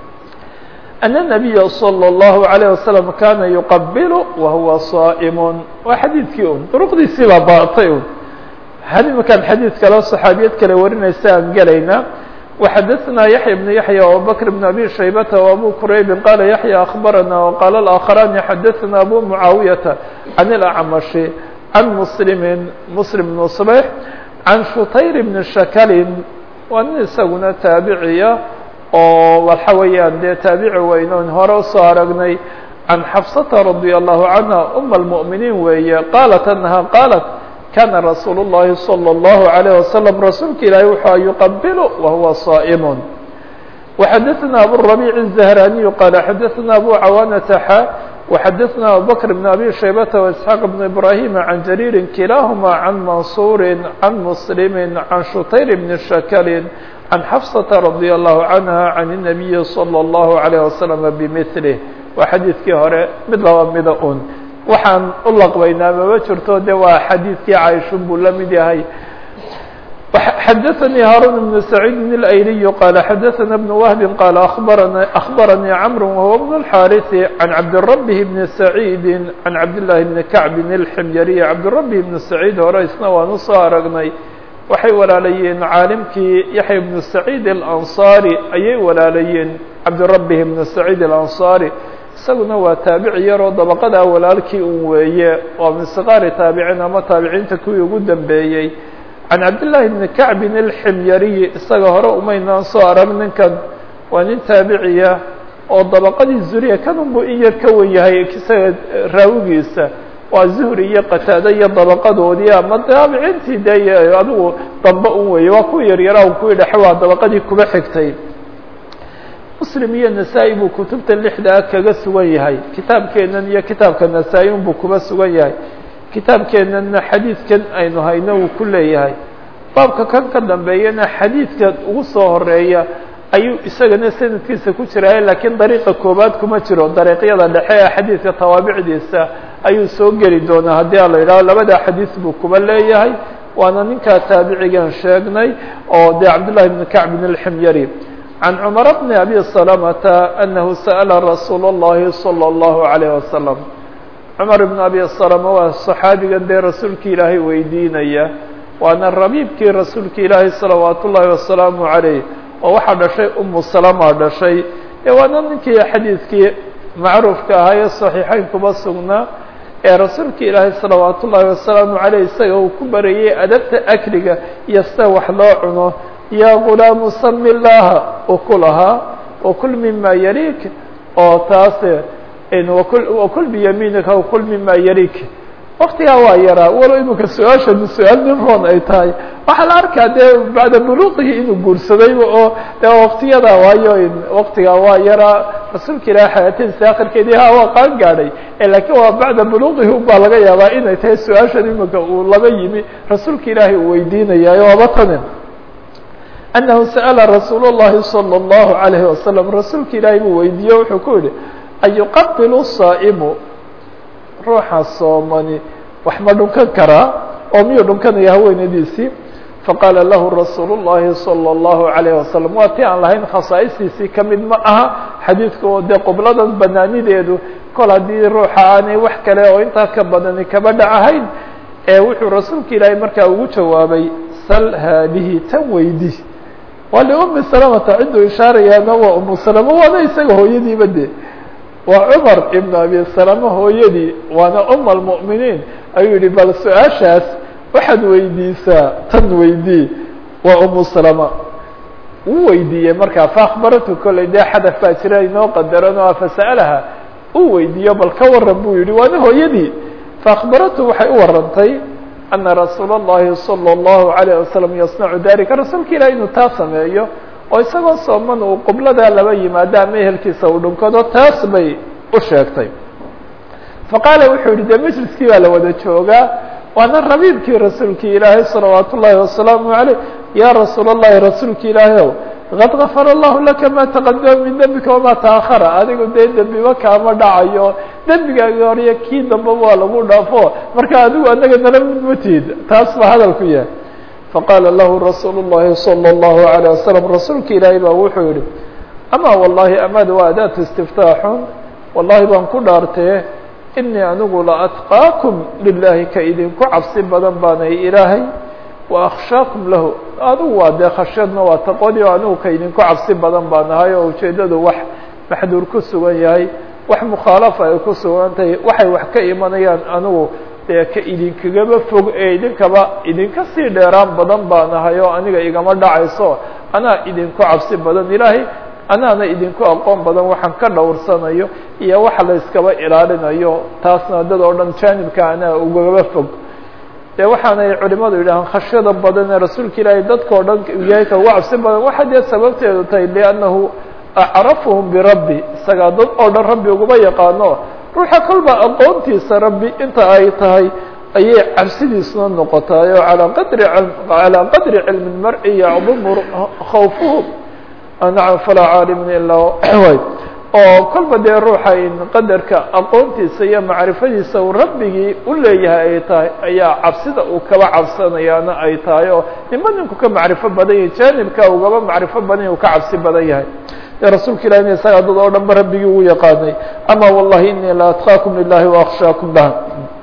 أن النبي صلى الله عليه وسلم kana يqبل وهuوa صائم waa xadiidkii un drqdiisii baa baatay un imakaan xadiid kale صxaabiyad kale warinaysa aan gelayna وxadثna yaحyى بن yaحyى وabكر بن أbي شhaybة وأbو كرayb qال yaحyى أخبرnا وqال الآخران xadثna أbو معاaوية عن الأعمش عن مسلم مسلم بن صبيح عن شhتayر بن شhكل waa nin isaguna taabiciya oo waxa weeyaan dee taabici weynoon hore usoo aragnay عن xفصة رضي الله عنها أم المؤمنين weeye qالت أنها qالت kana rasuul الlahi slى الlaهu عalيه waslم rasuulka ilaahi wuxua yuqabil wahuwa صaئm وxadثna abالربيع الزهrاني qال xadثna abu cawاnةa xa وxadثna abubكر بن أbي شhaybة وإسحاaq بن إبراهيم عن جرير kilahma عن maنصور عن مسلم عن شhتayر بن شhكل عن xفصة رضي الله عنها عن النبي صلى الله عليه وسلم بمثله waa xadiidkii hore mid laba mida un waxaan u laqbaynaa mama jirto de waa xadiidkii caaishun buu la mid yahay xadaثnي hاrون بن سعيid الأyلي qال xadaثna بن وهب qال أخبرnي cمر وهو بن الحاrث عن cabdالربه بن سعيد عن cabdاللahi بن كعب الحمyري cabdالربه بن سعيid hore isna waan usoo aragnay waxay walaalayeen caalimkii yaحya بن سعيد الأنصاري ayay walaalayeen cabdالربه بن سعيد الأنصاري isaguna waa taabici yaroo dabaqada walaalkii un weeye waa min sikaari taabiciin ama taabiciinta kuwii ugu dambeeyey can cabdillaahi bni kacbin alximyariyi isaga hore umaynaan soo arag ninkan waa nin taabiciya oo dabaqadii zuriya kanunbuu in yar ka wen yahay isaga raawigiisa waa zuhri iyo qataade iyo dabaqadoodii ama taabiciintii dee adigu dambe un weeye waa kuwa yaryaraa un kuwii dhexe waa dabaqadii kuba xigtay muslim iyo nasaa-i buu kutubta lixdaa kaga sugan yahay kitaabkeennan iyo kitaabka nasaa-i unbuu kuba sugan yahay kitaabkeennanna xadiidkan aynu hayno uu ku leeyahay baabka kan ka dambeeyana xadiidka ugu soo horeeya ayuu isagana sanadkiisa ku jiraaye laakiin dariiqa koobaad kuma jiro dariiqyada dhexe ee xadiidka tawaabicdiisa ayuu soo geli doonaa haddii a la yidhaho labada xadiis buu kuba leeyahay waana ninkaa taabicigan sheegnay oo dee cabdullahi bni kacbin alximyari عن cمر بن أbي سلمة أنه سأل رsuuل اللhi صلى الله عليه وسلم cمر بن أbي سلمة waa صxaabigan dee rasuulki ilaahay weydiinaya waana rabiibkii rasuulka ilaahay صلaوaaت الlahi وaسلaaم عaليه oo waxaa dhashay umu سلمa dhashay ee waana ninkii xadiidkii macruufka ahaa ee صaحيixeyn kuba sugnaa ee rasuulka ilaahay صلaوaaت الlahi وaسلaaم عaليه isaga uu ku barayay adabta akliga iyo sida wax loo cuno ya gulaamu sami اllaha ukulahaa wakul mima yalik oo taase wakul biyamiinika wakul mima yalik waktigaa waa yaraa walo imika su-aashanu su-aal nimroon ay tahay waxaa la arkaa dee bacda buluuqihi inuu guursadayba oo de waktiyada waayo waktigaa waa yaraa rasuulka ilahi xayaatadiisa akhirkeedii ha waa qaan gaadhay lakiin waa bacda buluuqihi ubaa laga yaabaa inay tahay su-aashan imika uu laba yimi rasuulka ilaahay uu weydiinayaayo waaba tane أنه سأل رsuuل اللhi صلى الله عليه وسلم رasuulka ilaahay buu weydiiye wuxuu ku yihi أيuqaبل الصائم ruuxa soomani wax ma dhunkan karaa oo miyuu dhunkanaya haweenadiisii faqاala lahu رasuuل اللhi صلى الله عليه وسلم waa ti aan lahayn khasaaئstiisii kamid ma aha xadiidka oo dee qubladan banaanideedu kol haddii ruuxa aanay wax kale oo intaa ka badani kaba dhacahayn ee wuxuu rasuulka ilaahay markaa ugu jawaabay sl haadihi tan weydi waa liumi salamata cidduu ishaarayaana waa umu salama waana isaga hooyadiiba de waa cumar ibn abi salama hooyadii waana uma almu'miniin ayuu yihi bal su-aashaas waxaad weydiisaa tan weydii waa umu salama uu weydiiyey markaa faakbaratu kolley dee xadaf baa jira inoo qadarano a fasa'alaha uu weydiiyo bal ka waran buu yihi waana hooyadii faakbaratu waxay u warantay ana rasuula اllahi salى اllahu عalيه wasalam yasnacu dalika rasuulka ilahi inuu taa sameeyo oo isagoo sooman uu qibladaa laba yimaado ama ehelkiisa uu dhunkado taas bay u sheegtay faqaala wuxuu yihi dee majliskii baa la wada joogaa waana rabiibkii rasuulkii ilaahay salawaat ullaahi wasalaamu عaleyh ya rasuul اllahi rasuulka ilaahay ow qad gafar allahu laka ma taqadama min dembika wama taahara adigu dee dembiba kaama dhacayo dembigaagi horiyo kii damba waa lagu dhaafo marka adigu anaga nala mid matid taas baa hadalku yahay faqaala lahu rasuulu llahi salى اllahu عalيه wasalam rasuulka ilaahay baa wuxuu yihi ama wallahi amad waa adaatu istiftaaxun wallahi baan ku dhaartee inii anigu la atqaakum lilahi ka idinku cabsi badan baanay ilaahay wa akhshaakum lahu adigu waa dee khashyadna waa taqoodi o anigu ka idinku cabsi badan baa nahay oo ujeeddadu wax maxduur ku sugan yahay wax mukhaalafa ay ku sugan tahay waxay wax ka imanayaan anigu dee ka idinkagaba fog ee idinkaba idinka sii dheeraan badan baa nahay oo aniga igama dhacayso anaa idinku cabsi badan ilaahay anaana idinku aqoon badan waxaan ka dhowrsanayo iyo waxa la iskaba ilaalinayo taasna dad oo dhan jaanibka anaa ugagaba fog dee waxaanay culimadu yidhahaan khashyada badan ee rasuulka ilaahay dadka o dhan yahay ka uga cabsi badan waxa dee sababteedu tahay liannahu acrafuhum birabbi isagaa dad oo dhan rabbi uguma yaqaano ruuxa kolba aqoontiisa rabbi inta ay tahay ayay cabsidiisuna noqotaay oo alaa qadri calaa qadri cilmi lmar'i yacdumu khawfuhu nacam falaa caalimin ilaa way oo kolba dee ruuxa in qadarka aqoontiisa iyo macrifadiisa uu rabbigii u leeyahay ay tahay ayaa cabsida uu kaba cabsanayaana ay tahay oo nima ninku ka macrifo badan yahay jaanibka ugaba macrifo badan yahy uu ka cabsi badan yahay dee rasuulka ilahi in isagaa dad oo dhan ba rabbigii ugu yaqaanay ama wallahi inii la atqaakum lilahi waakshaakum lah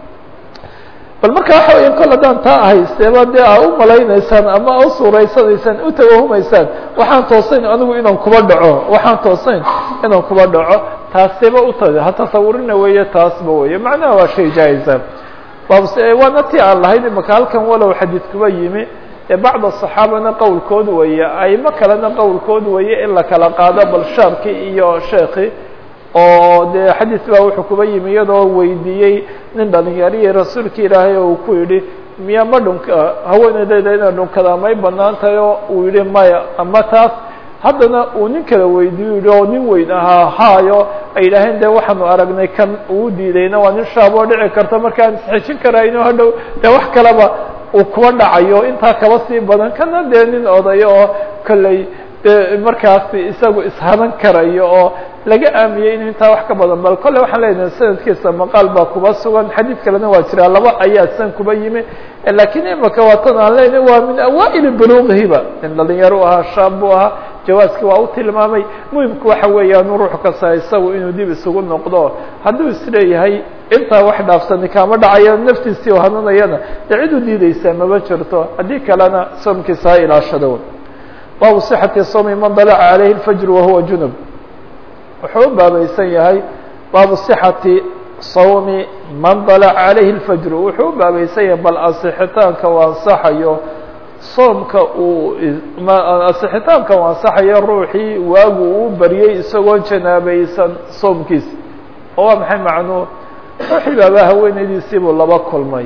bal marka waxa weya kol haddaan taa ahaysteeba dee aa u malaynaysaan ama a u suuraysanaysaan u tawahumaysaan waxaan toosayn anigu inaan kuba dhaco waxaan toosayn inaan kuba dhaco taaseba uta ha tasawurina weeye taasba weeye macnaha waa shay jaa-isa babse waana ti aan lahayn imaka halkan walow xadiid kuba yimi ee bacda saxaabana qowlkood weeye aimo kalena qowlkood weeye in la kala qaado bal shaabki iyo sheekhi oo dee xadiis baa wuxuu kuba yimi iyadoo weydiiyey nin dhalinyarihii rasuulka ilaahay oo uu ku yidhi miya ma dhunka haweeneydayda inay dhunkadaa may banaan tahay oo uu yihi maya ama taas haddana uu nin kala weydiiyo yihi oo nin weyn ahaa haayo ay yidhaaheen dee waxaanu aragnay kan uu diidayna waa nin shaab oo dhici karta markaan isxejin karayno hadhow dee wax kaleba uu kuba dhacayo intaa kaba sii badan kana dee nin odayo oo kolley de markaasi isagu ishadan karayo oo laga aamiyey in intaa wax ka badan bal kolle waxaan leenahay sanadkiisa maqaal baa kuba sugan xadiid kalena waa jiraa laba ayaa san kuba yimi lakiin imaka waa tan aan leenahay waa min awaaili buluuqihiba in dhalinyaro ahaa shaab buu ahaa jawaaski waa u tilmaamay muhimku waxa weeyaan ruux kasta isagu inuu dib isugu noqdo hadduu isleeyahay intaa wax dhaafsani kaama dhacayo naftiisii oo hananayana dee cid u diideysaa maba jirto haddii kalena soomkiisa ha ilaashado baabu صxati sawmi man dalaca عalayhi الfajr wahuwa junub wuxuu u baabaysan yahay baabu صxati sawmi man dalaca عalayhi الfajr wuxuu u baabaysan yahay bal asixitaanka u ansaxayo soomka uu asixitaanka u ansaxayo ruuxii waagu uu baryey isagoo janaabaysan soomkiisa oo waa maxay macnuu ruuxii baaba haweenaydiisii buu laba kulmay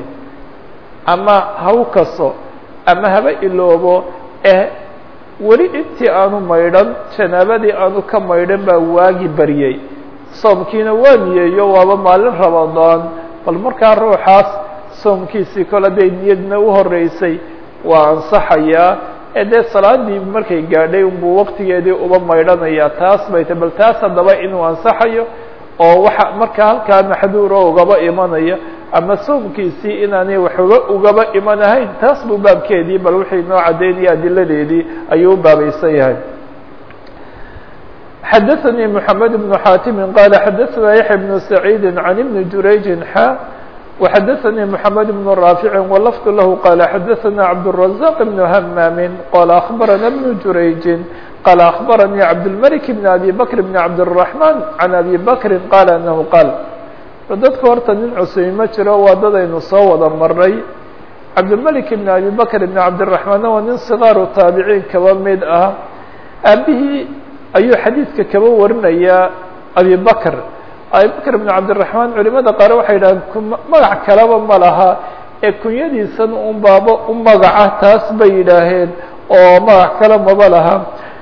ama haw kaso ama haba iloobo eh weli intii aanu maydhan janaabadii aanu ka maydhan baa waagi baryey soomkiina waa niyeeyo waaba maalin ramadaan bal markaa ruuxaas soomkiisii kole hadday niyadna u horeysay waa ansaxayaa ee dee salaadii markay gaadhay unbuu waqtigeedii uba maydhanayaa taas bay ta bal taas haddaba inuu ansaxayo oo waxa markaa halkaa maxduuro ugaba imanaya ama soomkiisii inaanay waxba ugaba imanahayn taas buu baabkeedii bal wixii noo caddaynaya adiladeedii ayuu u baabaysan yahay xadaثnي محamed بن xاtimi qala xadaثna yaحya بن سacيidi عan iبn jurayji xa وxadaثnي محamed بن raafici wlfd lah qala xadaثna cabdالرaزاq بن hmami qala أخbarana بن jurayji qala أخbaranii cabdالmلك بn abi bkr بn cabdالرaحman عan abi bkri qala anahu qaal dadka horta nin cuseymi ma jiro waa dadaynu soo wada maray cabdilmalik ibn abi bakr ibn cabdiraxmaanna waa nin sikaaru taabiciin kaba mid ah aabihii ayuu xadiidka kaba warinayaa abi bakr abi bakr ibn cabdiraxmaan culimada qaar waxay yidhahdeen magac kaleba ma laha ee kunyadiisan un baaba u magaca taas bay yidhaaheen oo magac kale maba laha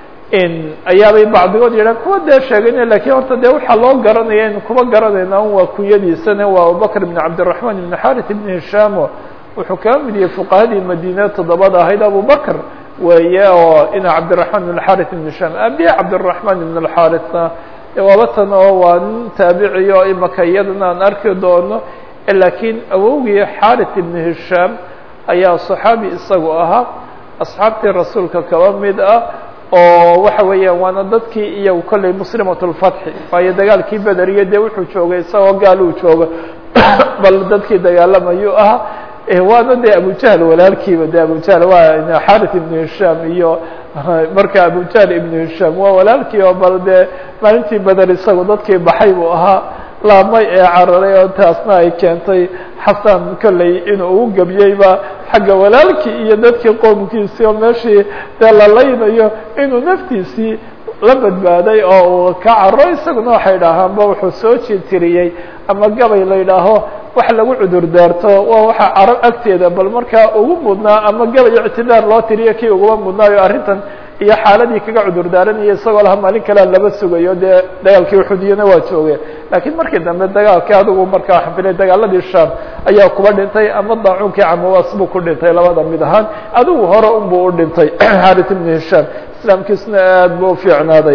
ayaabay bacdigood yidhahan kuwa dee sheegayna lakiin horta dee waxaa loo garanaya in kuma garanayna un waa kunyadiisana waa abubakr ibn cabdiraحman ibn xarith ibn hishamo wuxuu kaa mid yahay fuqahadii madiine toddobada ahayd abubakr weeye oo ina cabdiraحman ibn xarith ibn hisham abiya cabdiraحman ibn اxarithna waaba tan oo waa nin taabiciy oo imaka iyadana aan arki doono lakiin awowgii xarith ibn hisham ayaa صaxaabi isagu ahaa asxaabtii rasuulka kaba mid ah oo waxa weeyaan waana dadkii iyagu kolley muslimat lfatxi waayo dagaalkii bederiya dee wuxuu joogay isagoo gaal uu jooga bal dadkii dagaalamayuu ahaa waana dee abujahl walaalkiiba de abujahl waa xarith ibn hisham iyo marka abujahl ibn hisham waa walaalkii oo bal dee maalintii beder isagu dadkii baxay buu ahaa laamay ee cararay oo taasna ay keentay xasan kolley inuu u gebiyeyba xagga walaalkii iyo dadkii qoomkiisii oo meeshii dee la laynayo inuu naftiisii la badbaaday oo uu ka caro isaguna waxay dhahaanba wuxuu soo jitiriyey ama gabay la yidhaaho wax lagu cudur daarto waa waxa carab agteeda bal markaa ugu mudnaa ama gabay ictidaar loo tiriyo kii uguma mudnaayo arrintan iyo xaaladii kaga cudur daaranaya isagoo laha maalin kalea laba sugayo dee dagaalkii uxudiyana waa jooge lakiin markii dambe dagaalkii adigu markaa waxaan filay dagaaladii sham ayaa kuba dhintay ama daacuunkii camawas buu ku dhintay labada mid ahaan adigu hore unbuu u dhintay xarith ibn hisham islaamkiisuna aad buu ufiicnaaday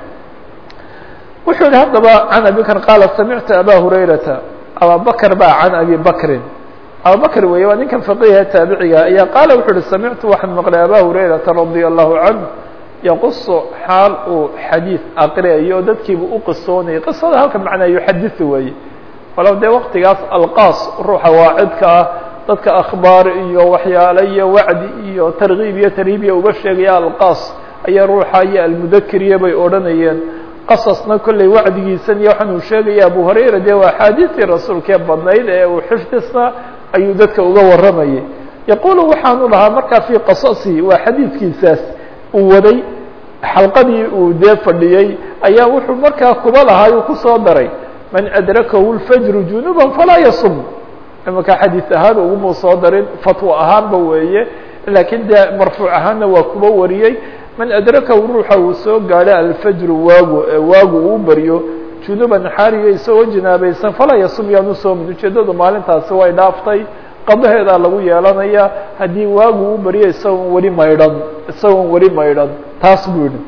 wuxuu yihi haddaba can abi bakr qaala samictu aba hurayrata ababakr ba can abi bakrin abubakr weeye waa ninkan faqiha taabiciga ayaa qaala wuxuu uhi samictu waxaan maqlay aba hurayrata radia allahu canه yaqusu xaal uu xadiid aqriyayo o dadkiiba u qisoonayay qisada halka macnaa yuxadiثu weeye walow dee waktigaas alqaas ruuxa waacidka ah dadka akhbaar iyo waxyaale iyo wacdi iyo targiib iyo tarhiibiya uga sheegaya alqaas ayaa ruuxa iyo almudakiriya bay odhanayeen qasasna kolley wacdigiisan iyo waxaan uu sheegaya abu hurayra dee waa axaadiistii rasuulkee badnayd ee uu xifdisna ayuu dadka uga warramayay yaqulu waxaanu lahaa markaa fii qasasihi waa xadiidkiisaas uu waday xalqadii uu dee fadhiyey ayaa wuxuu markaa kuba lahaa uu kusoo daray man adrakahu lfajru junuban falaa yasum imaka xadiis ahaan uguma soo darin fatwo ahaanba weeye laakiin dee marfuuc ahaanna waa kuba wariyey man adrakahu ruuxa uu soo gaadho alfajru waagu waagu uu baryo junuban xaariyo isagoo jinaabaysan falaa yasum yaanu soomin ujeeddadu maalintaasi way dhaaftay qadaheedaa lagu yeelanaya haddii waagu u baryo isagoon weli maydhan isagoon weli maydhan taas buu yihi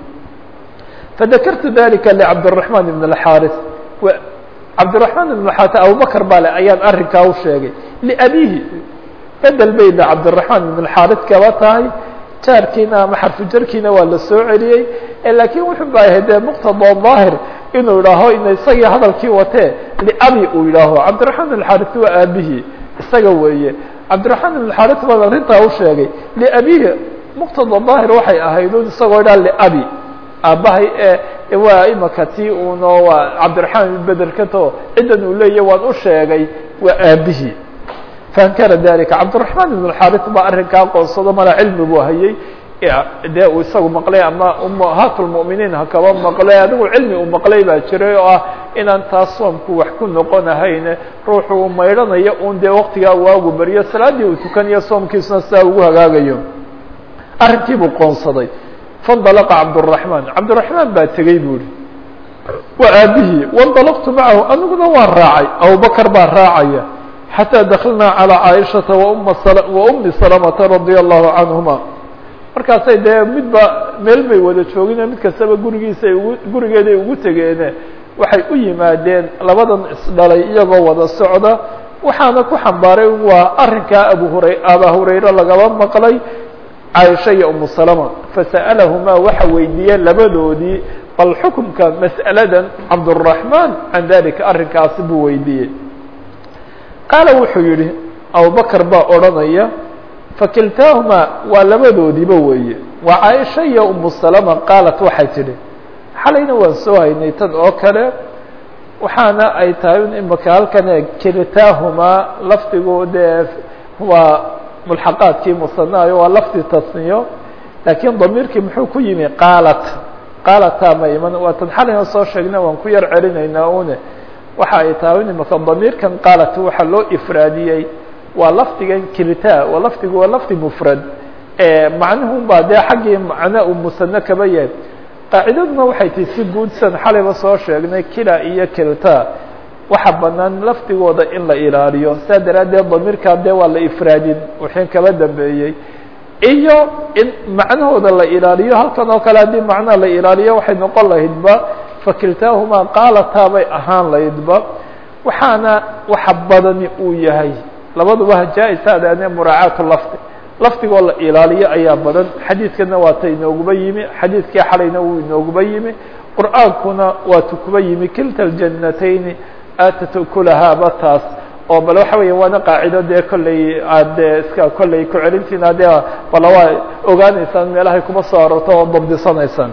fadakartu dalika licabdالرaحman ibn الxaris cabdالرaحman ibn xaris abubakr baa le ayaan arrinkaa u sheegay liabihi bedel bayda cabdالرaحman ibn xaris kaba tahay jaarkiina ama xarfu jarkiina waa la soo celiyey laakiin wuxuu baayahay dee muqtada ظaahir inuu idhaaho ina isagii hadalkii watee liabi uu yidhaaho cabdالرaحman ibn xaris waa aabihii isaga weeye cabdiraحman ibn xaris baan arrintaa u sheegay liabihi muqtada ظaahir waxay ahayd un isagoo idhaa liabi aabbahay ee waa imaka ti uno waa cabdiraحman ibn bederkato ciddan uu leeyahy waan u sheegay waa aabihii faankara dalika cabdiraحman ibn xaris baa arrinkaa aqoonsado mala cilmi buu hayay dee uu isagu maqlay ama umahaat lmuminiin hakaba maqlay adigu cilmi uu maqlay baa jiray oo ah inaan taas soomku wax ku noqonahayn ruuxu uu maydhanayo un dee waktigaa waagu beriyo salaaddii uu tukanayo soomkiisuna sidaa ugu hagaagayo arrinkii buu qoonsaday faاndalaqa cabdالرaحman cabdالرaحman baa tegey bu ihi waa aabihii waاndalaqtu macahu aniguna waan raacay abubakr baa raacaya xatىa dakilnaa calىa caaishaةa wa umi salamata radي الlahu canهuma markaasay dee midba meel bay wada joogine mid kastaba gurigiisa ay ugu gurigeeday ugu tegeene waxay u yimaadeen labadan isdhalay iyagoo wada socda waxaana ku xambaaray waa arrinkaa abu hura aba hurayre lagaba maqlay caaisha iyo umu salama fasa'alahumaa waxa weydiiyeen labadoodii bal xukumka mas'aladan cabdالرaحman can dalika arrinkaasi buu weydiiyey qaala wuxuu yihi abubakr baa odhanaya fakiltaahumaa waa labadoodiiba weeye waa caaisha iyo umu salama qaalat waxay tidhi xalayna waan soo haynay tan oo kale waxaana ay tahay in imaka halkan kiltaahumaa lafdigu dee waa mulxaqaadkii musanaayo waa lafdi tasniyo laakiin damiirkii muxuu ku yimi qaalat qaalataa ma iman waa tan xalayna soo sheegna waan ku yar celinaynaa une waxa ay tahay in imaka damiirkan qaalat waxaa loo ifraadiyey waa lafdigan kilta waa lafdigu waa lafdi mfrad macnuhun baa dee xaggii macno uu musano kaba yahay qaacidaduna waxay tihi si guudsan xalayba soo sheegnay kila iyo kilta waxa banaan lafdigooda in la ilaaliyo saa daraaddeed damiirkaa dee waa la ifraadin wixii kaba dambeeyey iyo in macnahooda la ilaaliyo halkan oo kale haddii macnaha la ilaaliyo waxay noqon lahaydba fakiltaahumaa qaalataa bay ahaan lahaydba waxaana waxa badani uu yahay labaduba jaa-isaadane muraacaatu lafdi lafdigoo la ilaaliyo ayaa badan xadiidkana waa ta inooguba yimi xadiidkii xalayna wuu inooguba yimi qur'aankuna waatu kuba yimi kilta aljannatayni aatat ukulahaaba taas oo bal waxa weya waana qaacido dee kolley aad dee iska kolley ku celintiina dee bala waa ogaanaysaan meelahay kuma soo arorto oo dabdisanaysaan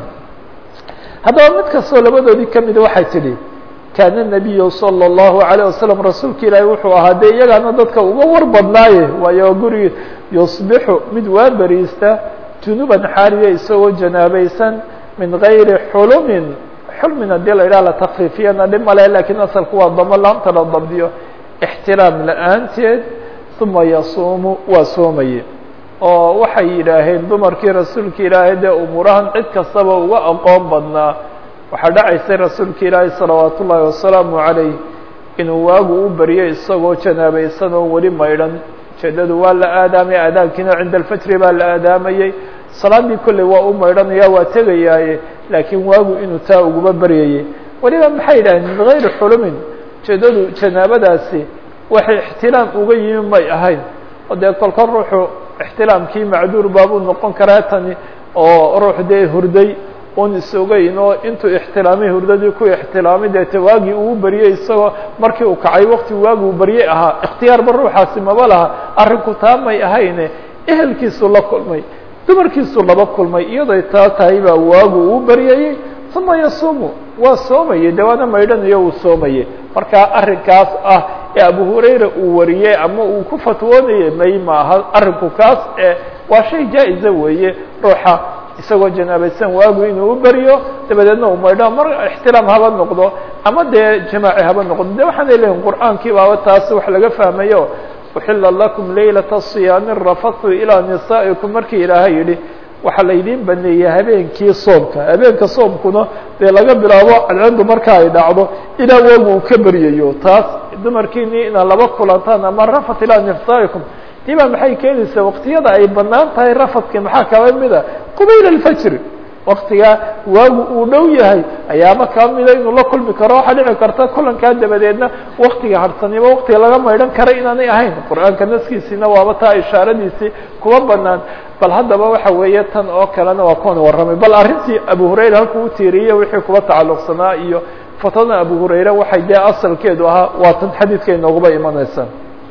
haddaba mid kastoo labadoodii kamida waxay tidhi kaana nabiyu salى الlahu عalيه wasalam rasuulka ilaahi wuxuu ahaa dee iyagaana dadka uga war badnaaye waayo gurigi yusbixu mid waa beriista junuban xaaliya isagoo janaabaysan min gayri xulumin xulmin haddii la yidhaha la takfiifiyana dhib male lakiin asalku waa damo laamta la dabdiyo ixtiraam la-aanteed uma yasuumu waa soomaye oo waxay yidhaaheen dumarkii rasuulka ilaahay dee umuurahan cid kastaba uga aqoon badnaa waxaa dhacaysay rasuulka ilaahay salawaat ullaahi wasalaamu calayh inuu waagu u baryo isagoo janaabaysan oo weli maydhan ujeedadu waa la aadaamay aadaankiina cinda alfajri baa la aadaamayey salaadii kolley waa u maydhanaya waa tegayaaye laakiin waagu inuu taa uguba baryayey weliba maxay yidhaheen min gayri xulumin ujeedadu janaabadaasi waxay ixtilaam uga yimi may ahayn oo dee kolka ruuxu ixtilaamkii macduur baabuu noqon karaa tani oo ruux dee hurday un isogeyn oo intuu ixtilaamay hurdadii ku ixtilaamay deete waagii uu baryey isagoo markii uu kacay wakti waagi uu baryey ahaa ikhtiyaarba ruuxaasi maba laha arrinku taa may ahayne ehelkiisuu la kulmay dumarkiisuu laba kulmay iyadoy taa tahay baa waagu uu baryayey uma yasuumu waa soomayey de waana maydhanayo uu soomayey marka arrinkaas ah ee abu hurayra uu wariyey ama uu ku fatwoonayey may maaha arrinku kaas ee waa shay jaa-iza weeye ruuxa isagoo janaabaysan waagu inuu u beryo dabadeedna uu maydho mar ixtiraam haba noqdo ama dee jamaaci haba noqdo de waxaanay leeyihin qur'aankii baaba taasi wax laga fahmayo uxila lakum laylata siyaami rafathu ilaa nisaa'ikum markii ilaahay yidhi waxaa laydiin baneeyey habeenkii soomka habeenka soomkuna dee laga bilaabo cadceedu marka ay dhacdo ilaa waagu uu ka beryayo taas dumarkiini inaad laba kulantaan ama rafat ilaa nisaa'ikum diba maxay keenaysaa waktiyada ay banaan tahay rafadka maxaa kaba mida qubayl alfajr waktigaa waagu uu dhow yahay ayaaba kaa mida inuu la kulmi karo waxaa dhici karta kulankaa dabadeedna waktiga harsanimo waktiga laga maydhan kara inaanay ahayn qur-aanka naskiisiina waaba taa ishaaradiisii kuma banaan bal haddaba waxa weeye tan oo kalena waa kuwan warramay bal arrintii abu hurayra halkuu utiiriye wixii kuba tacalluqsanaa iyo fatwadan abu hurayre waxay dee asalkeedu ahaa waa tan xadiidka inooguba imanaysa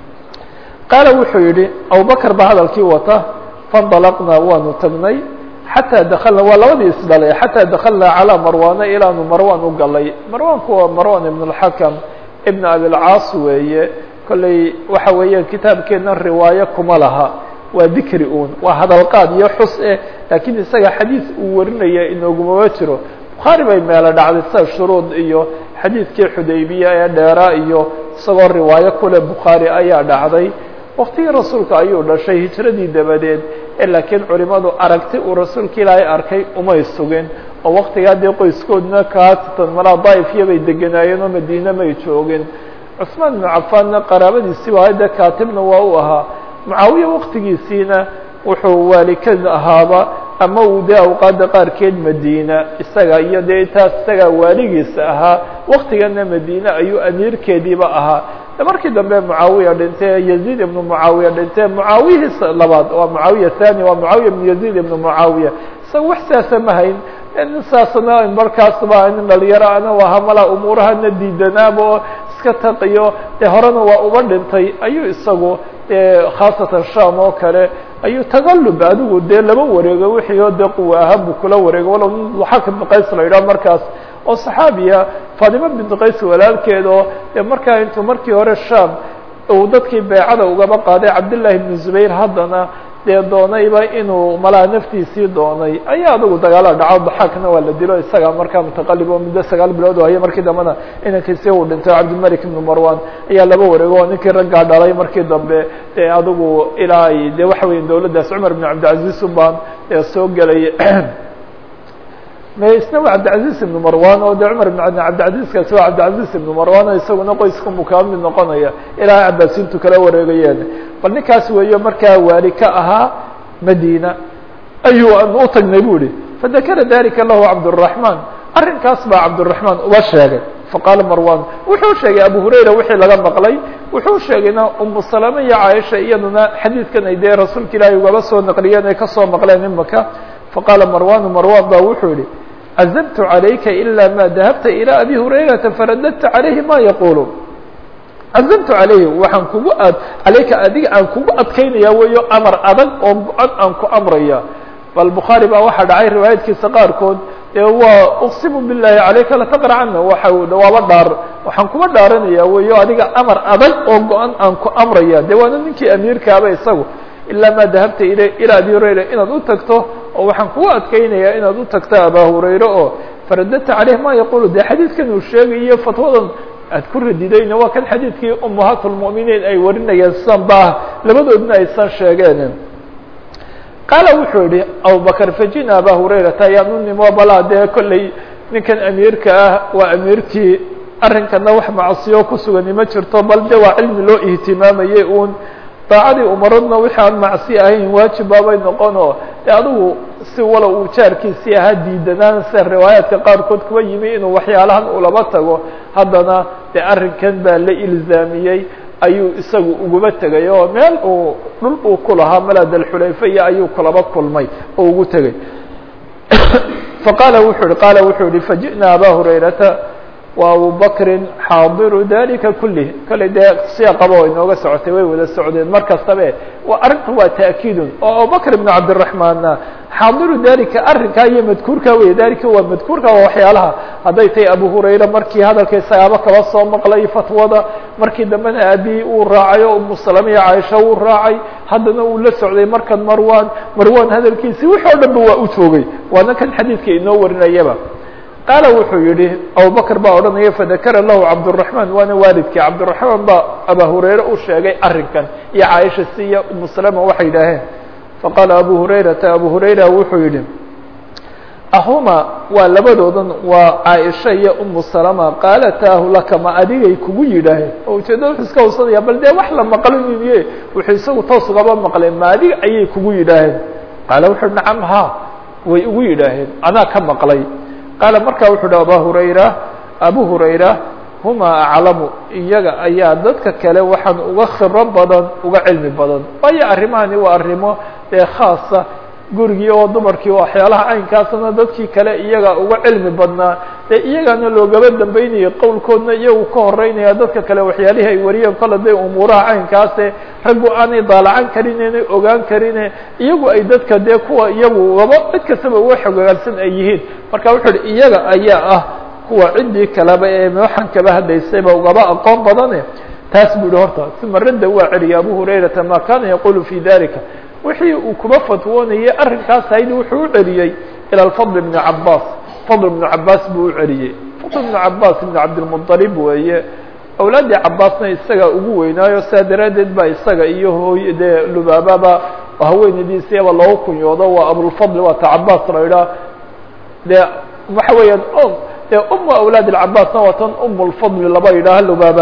qaala wuxuu yidhi abubakr baa hadalkii wata faاndalaqnaa waanu tagnay xataa dakalna waa labadii isdhalay xataa dakalnaa calىa marwana ilaanu marwan u galay marwanku waa marwan ibn اlxakam ibn abilcaas weeye kolley waxa weeyaan kitaabkeena riwaayo kuma laha waa dikri un waa hadalqaad iyo xus eh laakiin isaga xadiis uu warinaya inoogumama jiro bukhaari bay meelo dhacday sida shuruud iyo xadiidkii xudaybiya ee dheeraa iyo isagoo riwaayo kule bukhaari ayaa dhacday waktigii rasuulka ayuu dhashay hijradii dabadeed ee laakiin culimadu aragti uu rasuulka ilaahay arkay umay sugin oo waktigaa dee qoyskoodna kaasatan malaa daa'ifya bay deganaayeen oo madiine may joogin cusmaan ibnu cafaanna qaraabadiisii waa dee kaatibna waa u ahaa mucaawiya waktigiisiina wuxuu waalikad ahaaba ama uu dee awqaadda qaarkeed madiina isaga iyo dee taas isagaa waaligiisa ahaa waktigana madiine ayuu amiirkeediiba ahaa markii dambe mucaawiya dhintee yaziid ibnu mucaawiya dhintee mucaawiyihiis labaad waa mucaawiya thani waa mucaawiya ibnu yaziid ibnu mucaawiya isaga wax saasa ma hayn nin saasna markaasba nin dhalinyaro ana ahaa malaa umuurahana diidanaaba oo iska taqiyo dee horena waa uba dhintay ayuu isagu dee khaasatan sham oo kale ayuu tagalub adigu dee laba wareego wixii oo dee quwa ahaan buu kula wareego walow xak ibnu qays la yidhaho markaas oo saxaabiya faatimo bintu qays walaalkeed oo dee markaa intuu markii hore sham uu dadkii beecada ugaba qaaday cabdillaahi ibnu zubayr haddana dee doonayba inuu malaa naftiisii doonay ayaa adugu dagaala dhaco daxaakna waa la dilo isaga markaa mutaqalib oo muddo sagaal bilood oo haya markii dambena inankiisi uu dhintay cabdilmalik ibnu marwan ayaa laba wareego oo ninkii raggaa dhalay markii dambe dee adigu ilaa ay dee waxa weya dawladdaas cumar ibn cabdilcaziz ubaan ee soo gelay isna waa cabdilcaziz ibnu marwan oo de cumar ibn cabdilcaziizkaasi waa cabdilcaziz ibnu marwan oo isaguna qoyska mukaa mid noqonaya ilaa cabaasiintu kala wareegayeen bal ninkaas weeyo markaa waali ka ahaa madina ayuu an u tagnay bu ihi fadakara dalika lahu cabdالرaحman arrinkaas baa cabdالرaحman uba sheegay faqaala marwan wuxuu sheegay abu hurayra wixii laga maqlay wuxuu sheegayna umu salama iyo caaisha iyaduna xadiidkan ay dee rasuulka ilaahay ugaba soo naqliyeen ay kasoo maqleen imaka faqaala marwanu marwan ba wuxuu yihi cazabtu عalayka ilا ma dahabta ilى abi hurayrata faradadta عalayhi ma yaqulu cazamtu calayhi waxaan kugu ad calayka adiga aan kugu adkaynaya weeyo amar adag oo go-an aan ku amraya bal bukhaari baa waxaa dhacay riwaayadkiisa qaarkood ee waa uqsimu billahi calayka lataqracana waxa waaba dhaar waxaan kuba dhaaranaya weeyo adiga amar adag oo go-an aan ku amraya dee waana ninkii amiirkaaba isagu ilaa maa dahabta il ilaa abi hurayra inaad u tagto oo waxaan kugu adkaynaya inaad u tagto aba hurayre oo faradadta caleyh ma yaqulu dee xadiidkan uu sheegayo fatwadan aad ku radidayna waa kan xadiidkii umahaat lmu'miniin ay warinayeen sidan ba labadoodna aysan sheegeen qaala wuxuu yihi abubakr fajina aba hurayrata ayaan u nimo balaa dee kolley ninkan amiirka ah waa amiirkii arrinkana wax macsiyo ku sugani ma jirto bal de waa cilmi loo ihtimaamayey uun daacadii umaradna wixii aan macsi ahayn waajib baabay noqonoo de adigu si walow uu jaarkiisii ahaa diidanaan sida riwaayaadka qaarkood kuwa yimi inuu waxyaalahan ulaba tago haddana dee arrinkan baa la ilzaamiyey ayuu isagu uguba tegay oo meel uu dhul uu ku lahaa maladalxulayfa iyo ayuu kulaba kulmay oo ugu tegay faqaala wuxuu yihi qaala wuxuu yihi faji'na aba hurayrata wa abu bakrin xaadiru dalika kulih kale dee siyaaqaba way inooga socotay way wada socdeen mar kastabe waa arrintu waa ta'kiidun oo abubakr ibn cabdiraxmaanna xaadiru dalika arrinkaa iyo madkuurka wey dalika waa madkuurka waa waxyaalaha hadday tahay abu hurayra markii hadalkay sagaabo kaba soo maqlay fatwada markii dambena abi uu raacay oo umu salama iyo caaisha uu raacay haddana uu la socday markan marwan marwan hadalkiisi wix oo dhan ba waa u joogay waana kan xadiidka inoo warinayaba qaala wuxuu yihi abubakr baa odhanaya fadakara lahu cabdالرaحman waana waalidkii cabdالرaحmaan baa aba hurayre u sheegay arrinkan iyo caaisha si iyo umu salama waxay yidhaaheen faqaala abu hurayrata abu hurayra wuxuu yihi ahuma waa labadoodan waa caaisha iyo umu salama qaalataahu laka ma adigay kugu yidhaaheen oo ujeedada wuxuu iska hawsanaya bal dee wax la maqliniye wuxuu isagu toos ugaba maqleen ma adiga ayay kugu yidhaaheen qaala wuxu uhi nacam ha way ugu yidhaaheen anaa ka maqlay qaala markaa wuxuu uhi aba hurayra abu hurayra huma aclamu iyaga ayaa dadka kale waxaan uga khibro badan uga cilmi badan waayo arrimahani waa arrimo dee khaasa gurigii oo dumarkii waxyaalaha caynkaasna dadkii kale iyaga uga cilmi badnaa dee iyagana loogaba dambeynayay qowlkoodna iyagu ka horeynaya dadka kale waxyaalihii ay wariyeen kole dee umuuraha caynkaase raggu aanay daalacan karin inay ogaan karine iyagu ay dadka dee kuwa iyagu waba cid kastaba uga xogogaalsan ay yihiin marka wuxuu uhi iyaga ayaa ah kuwa ciddii kaleba ee waxaan kaba hadlaysayba ugaba aqoon badane taas buu yihi horta uma radda waa celiyay abu hurayrata ma kana yaqulu fi dalika wixii uu kuba fatwoonayay arrinkaas hayd wuxuu u celiyey ilى الفضل بن cabاs fضل بن cabاs buu u celiyey fضل بن cabاs بن cabdالمطلب weeye awlaaddii cabaasna isaga ugu weynaayo saa daraaddeed ba isaga iyo hooy dee lubaababa haweenadiisiaba loogu kunyoodo waa abulfضل waa ta cabاs la idhaah dee waxa weeyaan dee umu awlaad الcabاsna waa tan um الفضل laba yidhaaha lubaaba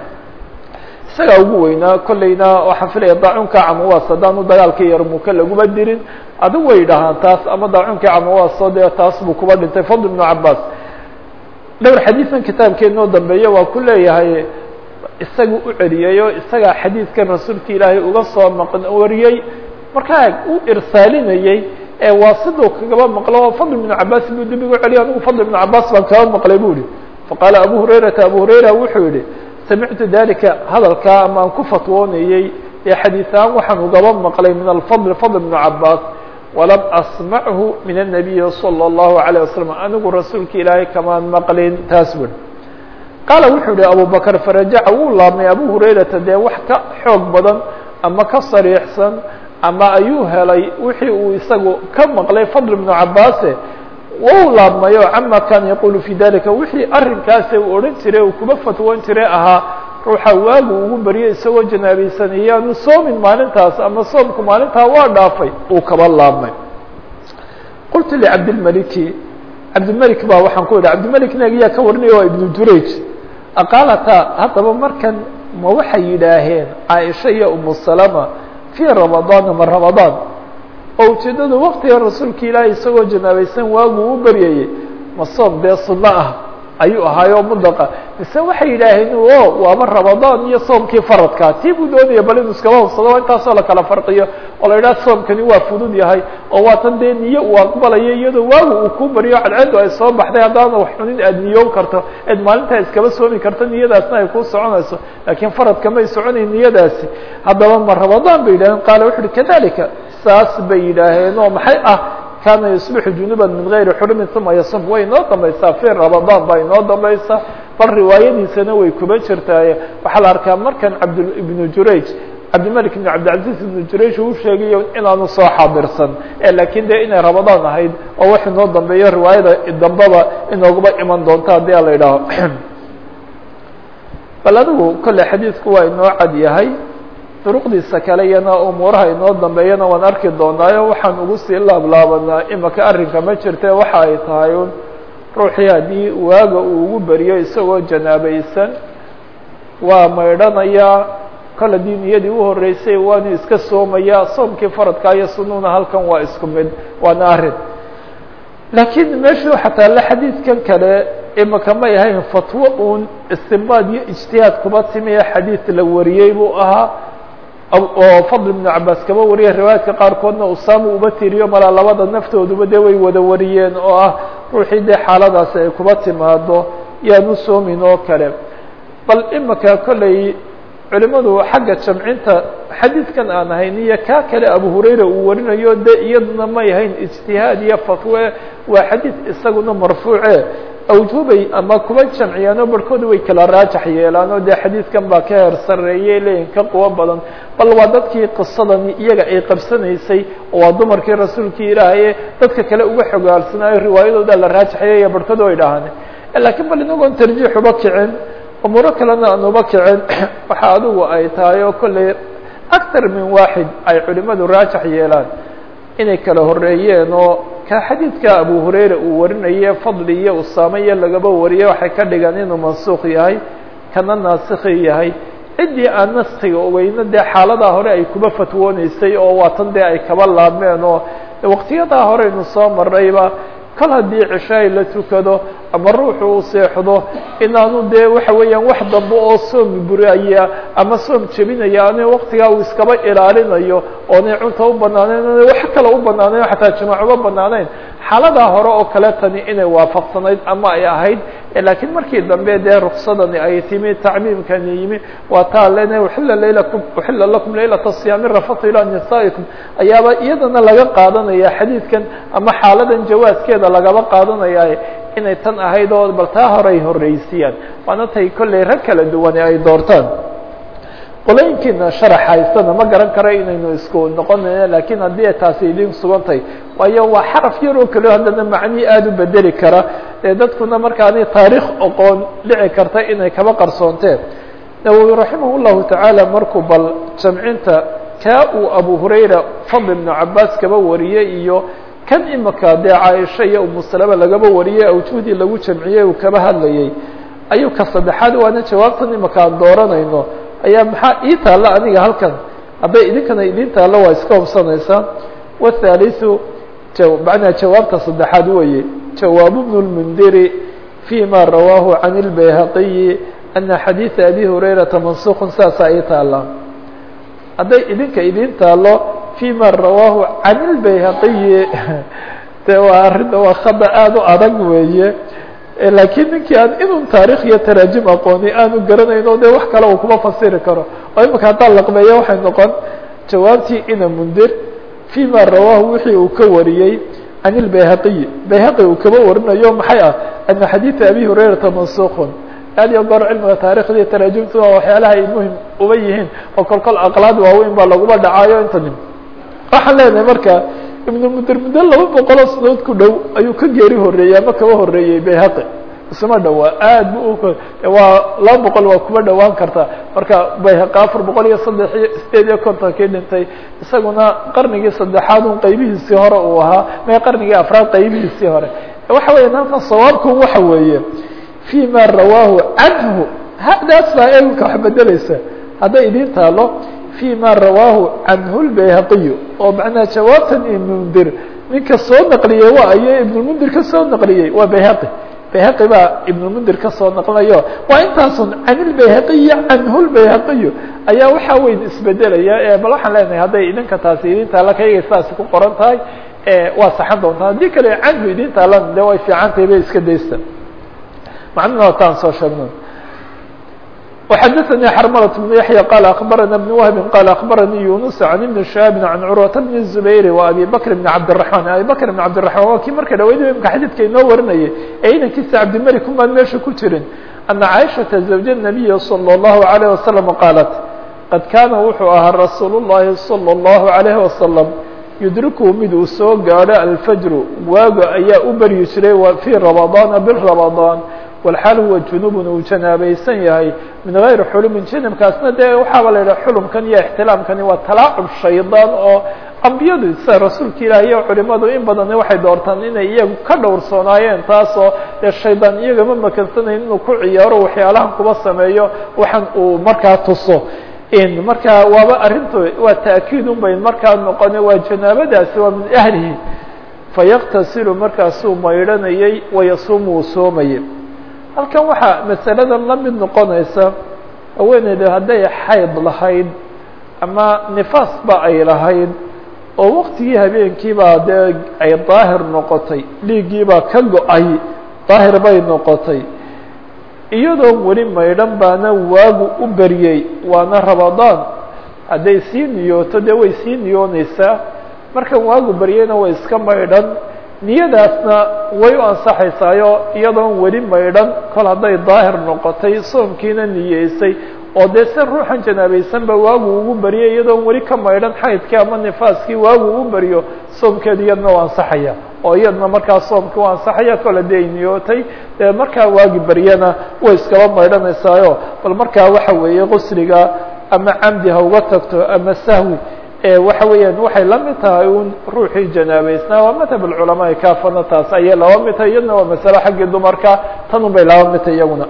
isagaa ugu weynaa kolleyna waxaan filaya daacunka camawaas haddaanu dagaalkii yarmuka laguma dirin adigu way dhahaan taas ama daacunkii camawaaso dee taas buu kuba dhintay fadl ibnu cabaas dhowr xadiidan kitaabkeenoo dambeeya waa ku leeyahay isaga u celiyey oo isagaa xadiidkan rasuulka ilaahay uga soo maqn wariyey markaa u irsaalinayey ee waa siduu kagaba maqlo fadl ibnu cabaas buu dib igu celiya anigu fadl ibnu cabaas baan kaba maqlay bu ihi faqaala abu hurayrata abu hurayra wuxuu yihi samictu dalika hadalkaa ama aan ku fatwoonayey ee xadiiثahaan waxaan ugaba maqlay min alfضl fضl بن cabaas walam asmachu min الnabiyi salى الlahu عalيه waslم anigu rasuulka ilaahay kamaan maqlin taas bur qaala wuxuu yihi abu bakr farajaca wuu laabmay abu hurayrata dee wax ka xoog badan ama ka sariixsan ama ayuu helay wixii uu isagu ka maqlay fadl ibnu cabaase wau laabmayo cama kana yaqulu fi dalika wixii arrinkaasi uu odhan jiray uu kuba fatwoon jiray ahaa ruuxa waagu ugu baryo isagoo janaabaysan iyaanu soomin maalintaas ama soomku maalintaa waa dhaafay uu kaba laabmay qultu licabdilmaliki cabdilmelik baa waxaan ku idhi cabdilmelik nagiyaa ka warinaya waa ibnu jurayj aqaalata haddaba markan ma waxay yidhaaheen caaisha iyo umu salama fii ramadaana ma ramadaan oo ujeeddada waktiga rasuulka ilaahay isagoo janaabaysan waagu u baryayey ma soom dee sunno ah ayuu ahaayoo mudaqa mise waxay yidhaaheen o waaba ramadaan iyo soomkii faradkaa tii buu doonaya bal inuu iskaba hubsado intaasoo la kala farqiyo oo la yidhaha soomkani waa fudud yahay oo waatan dee niye uu aqbalayo iyadoo waagu uu ku baryo cadceedu ay soo baxday haddaana wax xunin aada niyoon karto eed maalintaa iskaba soomi karto niyadaasna ay ku soconayso laakiin faradka may soconayn niyadaasi haddaba ma ramadaan bay yidhaheen qaala wuxu uhi kadalika saas bay yidhaaheen oo maxay ah kana yusbixu junuba min gayri xurumin uma yasum way inoo dambaysaa fi ramadaan baa inoo dambaysa bal riwaayadiisana way kuba jirtaaye waxaa la arkaa markan cabd ibnu jurayj cabdimalik ibn cabdilcaziz ibnu jurayj uu sheegayo inaanu soo xaadirsan laakiin dee inay ramadaan ahayd oo wax inoo dambeeyo riwaayada dambaba inooguba iman doonto haddii a la idhaaho bal adigu kolle xadiidku waa inoo cad yahay duruqdiisa kale iyana umuuraha inoo dambeeyana waan arki doonaayo waxaan ugu sii laablaabanaa imaka arrinka ma jirte waxa ay tahay un ruuxii haddii waaga uu ugu beriyo isagoo janaabaysan waa maydhanayaa kol haddii niyadii u horreysay waanu iska soomayaa soomkii faradkaa iyo sunuuna halkan waa isku mid waana arrin laakiin meeshuu xataa la xadiidkan kale imaka may ahayn fatwo uun istinbaad iyo ijtihaad kuba timiye xadiid la wariyey buu ahaa oo fadl ibnu cabaas kaba wariyay riwaayaadka qaarkoodna usaama uba tiriyo malaa labada naftooduba dee way wada wariyeen oo ah ruuxii dee xaaladaasi ay kuba timaado yaanu soomin oo kale bal imaka kolley culimadu xagga jamcinta xadiidkan aan ahayn iyo kaa kale abu hurayra uu warinayo de iyaduna may ahayn ijtihaad iyo fatwe waa xadiid isaguna marfuuce awjuubay ama kuba jamciyaanoo barhkooda way kala raajax yeelaan oo dee xadiidkan baa ka heer sarreeyey leeyihin ka quwo badan bal waa dadkii qisadani iyaga ay qabsanaysay oo waa dumarkii rasuulkii ilaahaye dadka kale uga xogaalsanaayo riwaayadooda la raajaxyeeya barhkooda way dhahaan laakiin bal inagoon tarjiix uba kicin umuuro kalena aan uba kicin waxa adigu ay tahay oo kolley actar min waaxid ay culimadu raajax yeelaan inay kala horeeyeen oo ka xadiidka abu hurayra uu warinaye fadli iyo usaame iyo lagaba wariye waxay ka dhigaan inuu mansuuq yahay kana naasikhi yahay ciddii aan naskiga ogeyno dee xaaladaa hore ay kuba fatwooneysay oo waatan dee ay kaba laabmeen oo waqtiyadaa horeynu soo marnayba kol haddii cishaay la tukado ama ruuxu uu seexdo inaanu dee waxa weeyaan wax dambe oo soom buraya ama soom jebinaya ani waktigaa uu iskaba ilaalinayo oonay cunta u banaaneyn oonay wax kale u banaaneyn xataa jimaac uma banaaneyn xaaladaa hore oo kale tani inay waafaqsanayd ama ay ahayd laakiin markii dambe dee ruksadani ay timi tacmiimkani yimi waa taa lena uxila laylakum uxila lakum laylata siyaami rafatu ilaa nisaa'ikum ayaaba iyadana laga qaadanaya xadiidkan ama xaaladan jawaaskeeda lagaba qaadanaya inay tan ahayd oo bal taa hore ay horeysiyaan waana tay kolley rag kala duwane ay doortaan qolooyinkiina sharax haystana ma garan karo inaynu isku noqonayno lakiin haddii ay taasi idin sugantahay waayo waa xaraf yar oo kale haddana macnihii aada u bedeli kara ee dadkuna markaani taariikh oqoon dhici karta inay kaba qarsoonteen nawowi raximah llahu tacaala markuu bal jamcinta kaa uu abu hurayra fadl ibnu cabaas kaba wariyey iyo kan imika dee caaisha iyo umu salama lagaba wariyey awjuhdii lagu jamciyey uu kaba hadlayey ayuu ka saddexaad waana jawaabtan imika aan dooranayno ayaa maxaa ii taalla aniga halkan hadday idinkana idin taallo waa iska hubsanaysaa wathaliثu macnaa jawaabta saddexaad weeye jawaabu bnu lmundiri fi ma rawaahu can اlbayhaqiyi ana xadiiثa abi hurayrata mansukun saasaa ii taalla hadday idinka idin taallo fi ma rawaahu can اlbayhaqiyi de waa arrinta waa khada aada u adag weeye laakiin ninkii aan inun taarikh iyo taraajim aqooni aanu garanayno de wax kale uu kuma fasiri karo oo imika haddaan laqbeeyo waxay noqon jawaabtii ina mundir fi ma rawaahu wixii uu ka wariyey can ilbayhaqiyi bayhaqi uu kaba warinayo maxay ah ana xadiida abi hurayrata mansukun aad iyo goor cilmiga taarikhda iyo taraajimtu waa waxyaalaha ay muhim uba yihiin oo kol kol aqlaad waaweyn baa laguma dhacaayo intani waxaan leenahay marka ibnu mudir muddo laba boqoloo sanadood ku dhow ayuu ka geeri horeeyey ama kaba horeeyey bayhaqi isma dhawaa aad bu waa laba boqol waa kuba dhawaan karta marka bayhaqi afar boqol iyo saddex iyo sideed iyo kontonkii dhintay isaguna qarnigii saddexaad un qaybihiisii hore uu ahaa mee qarnigii afraad qaybihiisii hore waxa weya halkan sawaabku waxa weeye fi ma rawaahu canhu hadaas baa eegka wax bedeleysa hadday idin taalo fi ma rawaahu canhu lbayhaqiyu oo macnaha jawaabtan ibnmundir ninka soo naqliyey waa ayo ibnulmundir ka soo naqliyey waa bayhaqi bayhaqi baa ibnulmundir ka soo naqlayo waa intaasun can ilbayhaqiyi canhu lbayhaqiyu ayaa waxaa weyn isbedelaya bal waxaan leenahay hadday idinka taasi idin taala kayga saasi ku qoran tahay waa saxan doontaa haddii kale canhu idin taalan de way fiican tahay bay iska daysta macnuna wataan soo sheegno وxdثnي xرmلة بن يحيى قال أخبرنا بن وهب قال أخبرني يونس عن بن شهاب عن cروة بن الزبير وأبي بكر بن عبدالرحمن أبي بكر بن عبدالرحمن waa kii marka dhaweyd imka xadيdka inoo warinayay ee inankiisa cabdimلك umaan meesha ku jirin أن عائشhaةa زوج النبي صلى الله عليه وسلم قالت قad kاna wuxuu ahaa رasuuل اللhi صلى الله عليه وسلم يdركه mid uu soo gaadho الفجر waago ayaa u beryi jiray في رمضان بالرمضان walxaal huwa junubun uu janaabaysan yahay min gayri xulumin janabkaasna dee waxaaba la yidhaha xulumkan iyo ixtilaamkani waa talaacub shaydaan oo ambiyadu sida rasuulka ilaah iyo culimadu in badani waxay doortaan inay iyagu ka dhowrsoonaayeen taasoo dee shaydaan iyagama makansanayn inuu ku ciyaaro waxyaalahan kuba sameeyo waxan uu markaa tuso markaa waaba arrintu waa ta'kiid un bay markaa noqone waa janaabadaasi waa min ahlihi fayaktasilu markaasuu maydhanayay wayasuumu uu soomayay halkan waxaa masalada la mid noqonaysa haweeneyda hadday xayd lahayd ama nifaas ba ay lahayd oo waktigii habeenkiibaa dee ay daahir noqotay dhiiggiibaa ka go-ay daahir bay noqotay iyadoo weli maydhan baana waagu u beriyey waana ramadaan hadday sii niyooto dee way sii niyoonaysaa markan waagu beryeyna way iska maydhan niyadaasna way u ansaxaysaayo iyadoon weli maydhan kol hadday daahir noqotay soomkiina niyeysay oo dee se ruuxan janaabaysanba waagu ugu baryay iyadoon weli ka maydhan xaydkii ama nifaaskii waagu ugu baryo soomkeeda iyadna u ansaxaya oo iyadna markaa soomkii u ansaxaya kol haddii ay niyootay dee markaa waagi baryana way iskaba maydhanaysaayo bal markaa waxa weeye qusliga ama camdi ha uga tagto ama sahwi waxa weeyaan waxay la mid tahay un ruuxii janaabaysnaa waa madhab اculamaai kaafana taas ayay laba mid tahay iyadna waa masale xaggii dumarka tan un bay laba mid tahay iyaguna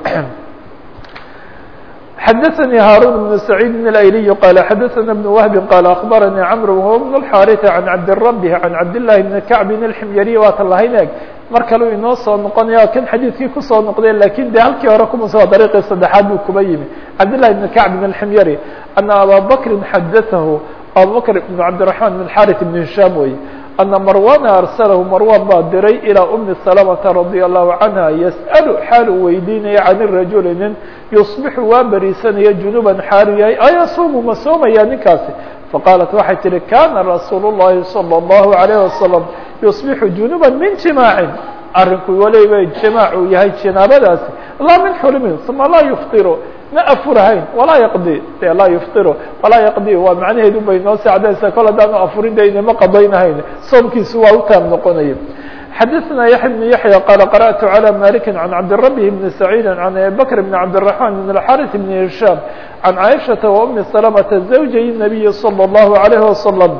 xadaثnي hاrون بن سعيid الأيلي qال xadaثna بن وهب qال أخبرnي cمر وهو بن الحاrث عن cabdالرب عن cabdاللahi بن كعب الحمyري waata lahayn eg mar kaleu inoo soo noqonaya kan xadiidkii kusoo noqdeen lakin de halkii hore kumas dariiqii saddexaad buu kuba yimi cabdاللahi بن كعب الحمyري أنa abا بكri xadaثah abubakr بن cabdiلرحمن بن xاrث بن هiشhام wey أنa marwana arsalahu marwan baa diray ilىa umi سلمةa radي الlahu canha yasأl xaal uu weydiinaya can rajuli nin yusbixu waa beriisanaya junuban xaalu yahay ayasuumu ma soomaya ninkaasi faqaalat waxay tihi kana rasuul الlahi salى الlahu عalيه wasalam yusbixu junuba min jimaacin arinku waliba jimaac uu yahay jinaabadaasi laa min xulumin uma laa yufطiru ma afurahayn walaa yaqdi de laa yufطiru walaa yaqdi waa macnaheedu bay noo sacdaysa kol haddaanu afurin de inama qadaynahayn soomkiisu waa u taam noqonaya xadaثna yaحya بن yaحyى qال qarأtu عlى maliki عan cabdالرabi بn سacيid عan abi bkr بn cabdالرحمن بn الxاrث بn هiشhام عan caiشhaةa وأmi سلمةa زawjay النabiyi slى الlaه عalيه وasلم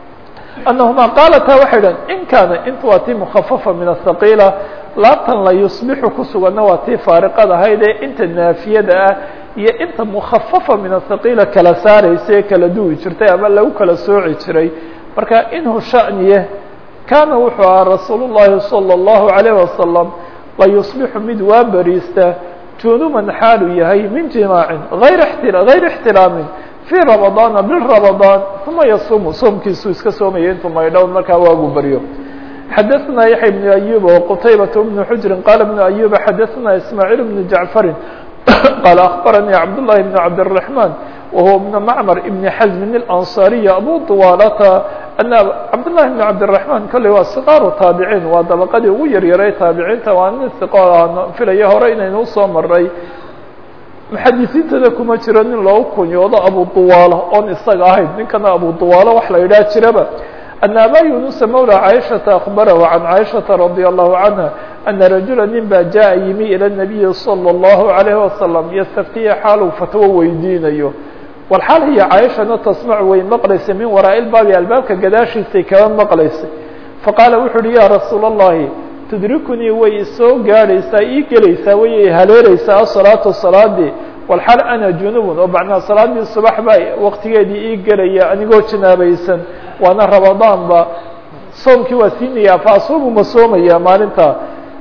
أنهma qaalata waxay dhahn in kaana inta waa tii mkhafafa min الثaqiila laabtan la yusbixu ku suganna waa tii faariqad ahayd ee inta naafiyada ah iyo inta mukhafafa min الثaqiila kala saaraysa ee kala duwi jirtay ama lagu kala sooci jiray marka inhu shaniye kaana wuxuu ahaa rasuul الlahi salى الlahu عalيه wasalam la yusbixu mid waa beriista junuban xaalu yahay min jimaacin ayr غayr اxtiraamin في رمضان بالرمضان ثuma yصuم soomkiisu iska soomaya intuu maydhown markaa waagu baryo xadaثna yaحya بن أيوب وqتayبة بن حجر qال بن أيوب xadaثna إسماعيل بن جعفر qال أخبرني عبدالله بن عبدالرحمن وهو بن معمر بن حزم الأنصاري أبو طوالة أن عبدالله بن عبدالرحمن kale waa صقاaر تaaبعين waa dabqadii ugu yaryaray taaبiciinta waa nin ثiqo filaya hore inaynu usoo maray muxadisiintada kuma jiro nin loogu kunyoodo abu duwaalo oon isaga ahayn ninkana abu duwaalo wax la yidhaha jiraba أن abا yuنuس mولى caiشhaةa أخبره عن caiشhaةa رضي الله عنها أنa رaجuلا nin baa jaءa yimi ilى النبiي صلى الله عليه وسلم ystftiya xaaluu fatwo weydiinayo walxaal hiya caaishana tasmac way maqlaysay min waraa'i lbaabi albaabka gadaashiisay kaba maqlaysay faqaala wuxu uhi yaa rasuula allahi tudrikunii way isoo gaadhaysaa ii gelaysaa way i haleereysaa asalaatu salaadii walxaal ana junubun oo macnaa salaadii subax baa waqtigeedii ii gelaya anigoo janaabaysan waana ramadaanba soomkii waa siinayaa fa asuumu ma soomayaa maalintaa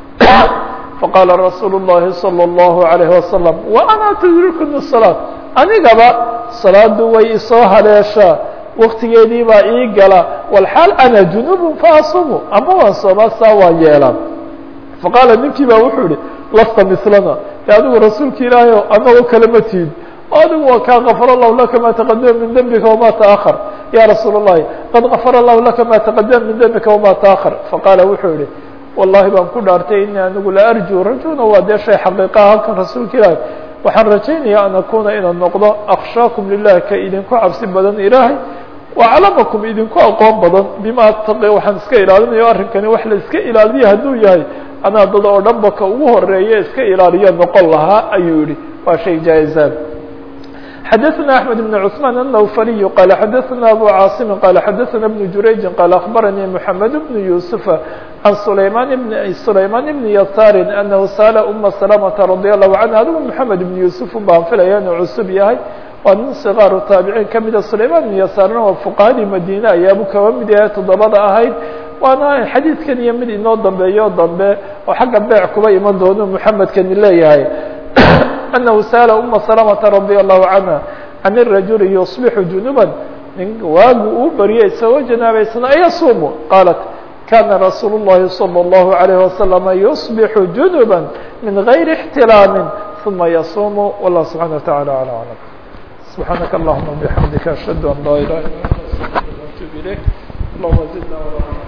faqaala rasuulu llahi salى اllahu عalayh wasalam wa ana tudrikuni salaat anigaba salaadu way isoo haleeshaa waktigeedii baa ii gala walxaal ana junubun faasumu ama waan soomaa saa waan yeelaa faqaala ninkii baa wuxuu yihi lasta mislana e adigu rasuulka ilaahay o anagoo kale ma tiid adigu waa kaa gafar allahu laka ma taqadama min dembika wama taahar ya rasuul اllahi qad gafara allahu laka ma taqadama min dembika wama taahar faqaala wuxuu yihi wallahi baan ku dhaartay ini anigu la arju rajuna waa dee shay xaqiiqaha halkan rasuulka ilaahay waxaan rajaynaya an akuna inaan noqdo akshaakum lilah ka idinku cabsi badan ilaahay waclamakum idinku aqoon badan bima ataqi waxaan iska ilaalinayo arrinkani wax la iska ilaaliya hadduu yahay anaa dad oo dhan ba ka ugu horeeya iska ilaaliya noqon lahaa ayuu yihi waa shay jaa-izaan xadaثna أحmed بن cثman النwfariy qala xadaثna abu cاaصimi qala xadaثna بن jurayji qala aخbaranii mحamed بن yuسufa عan sulayman بn sulayman بn yasaari anahu sala uma سلamةa radي الlahu canha adigu mحamed بn yusuf baan filaya inuu cusub yahay waa nin صغaaru taabiciin kamida sulayman بn yasaarna waa fuqahadii madine ayaabu kaba mid yahay toddobada ahayd waana xadiidkan iyo mid inoo dambeeyo dambe oo xagga beec kuba iman doono mحamedkani leeyahay أنه sأل أma سلمة رضي الله عنها عن الرaجuل يصبح جuنuبا nin waagu uu baryay isagoo janaabaysana ayasuumu qaalat kana رasuul الlahi صلى الله عليه وسلم يصبح جuنuبا min غayri احتiلاam ثuma yasuumu والله سبحaنه وتaعالى على أعلم سبحاaنك اللهمa بحمdika أشهد أن لا إله إلا أنت أستغفرك وأتوب إليك اللهمa زدنا ولا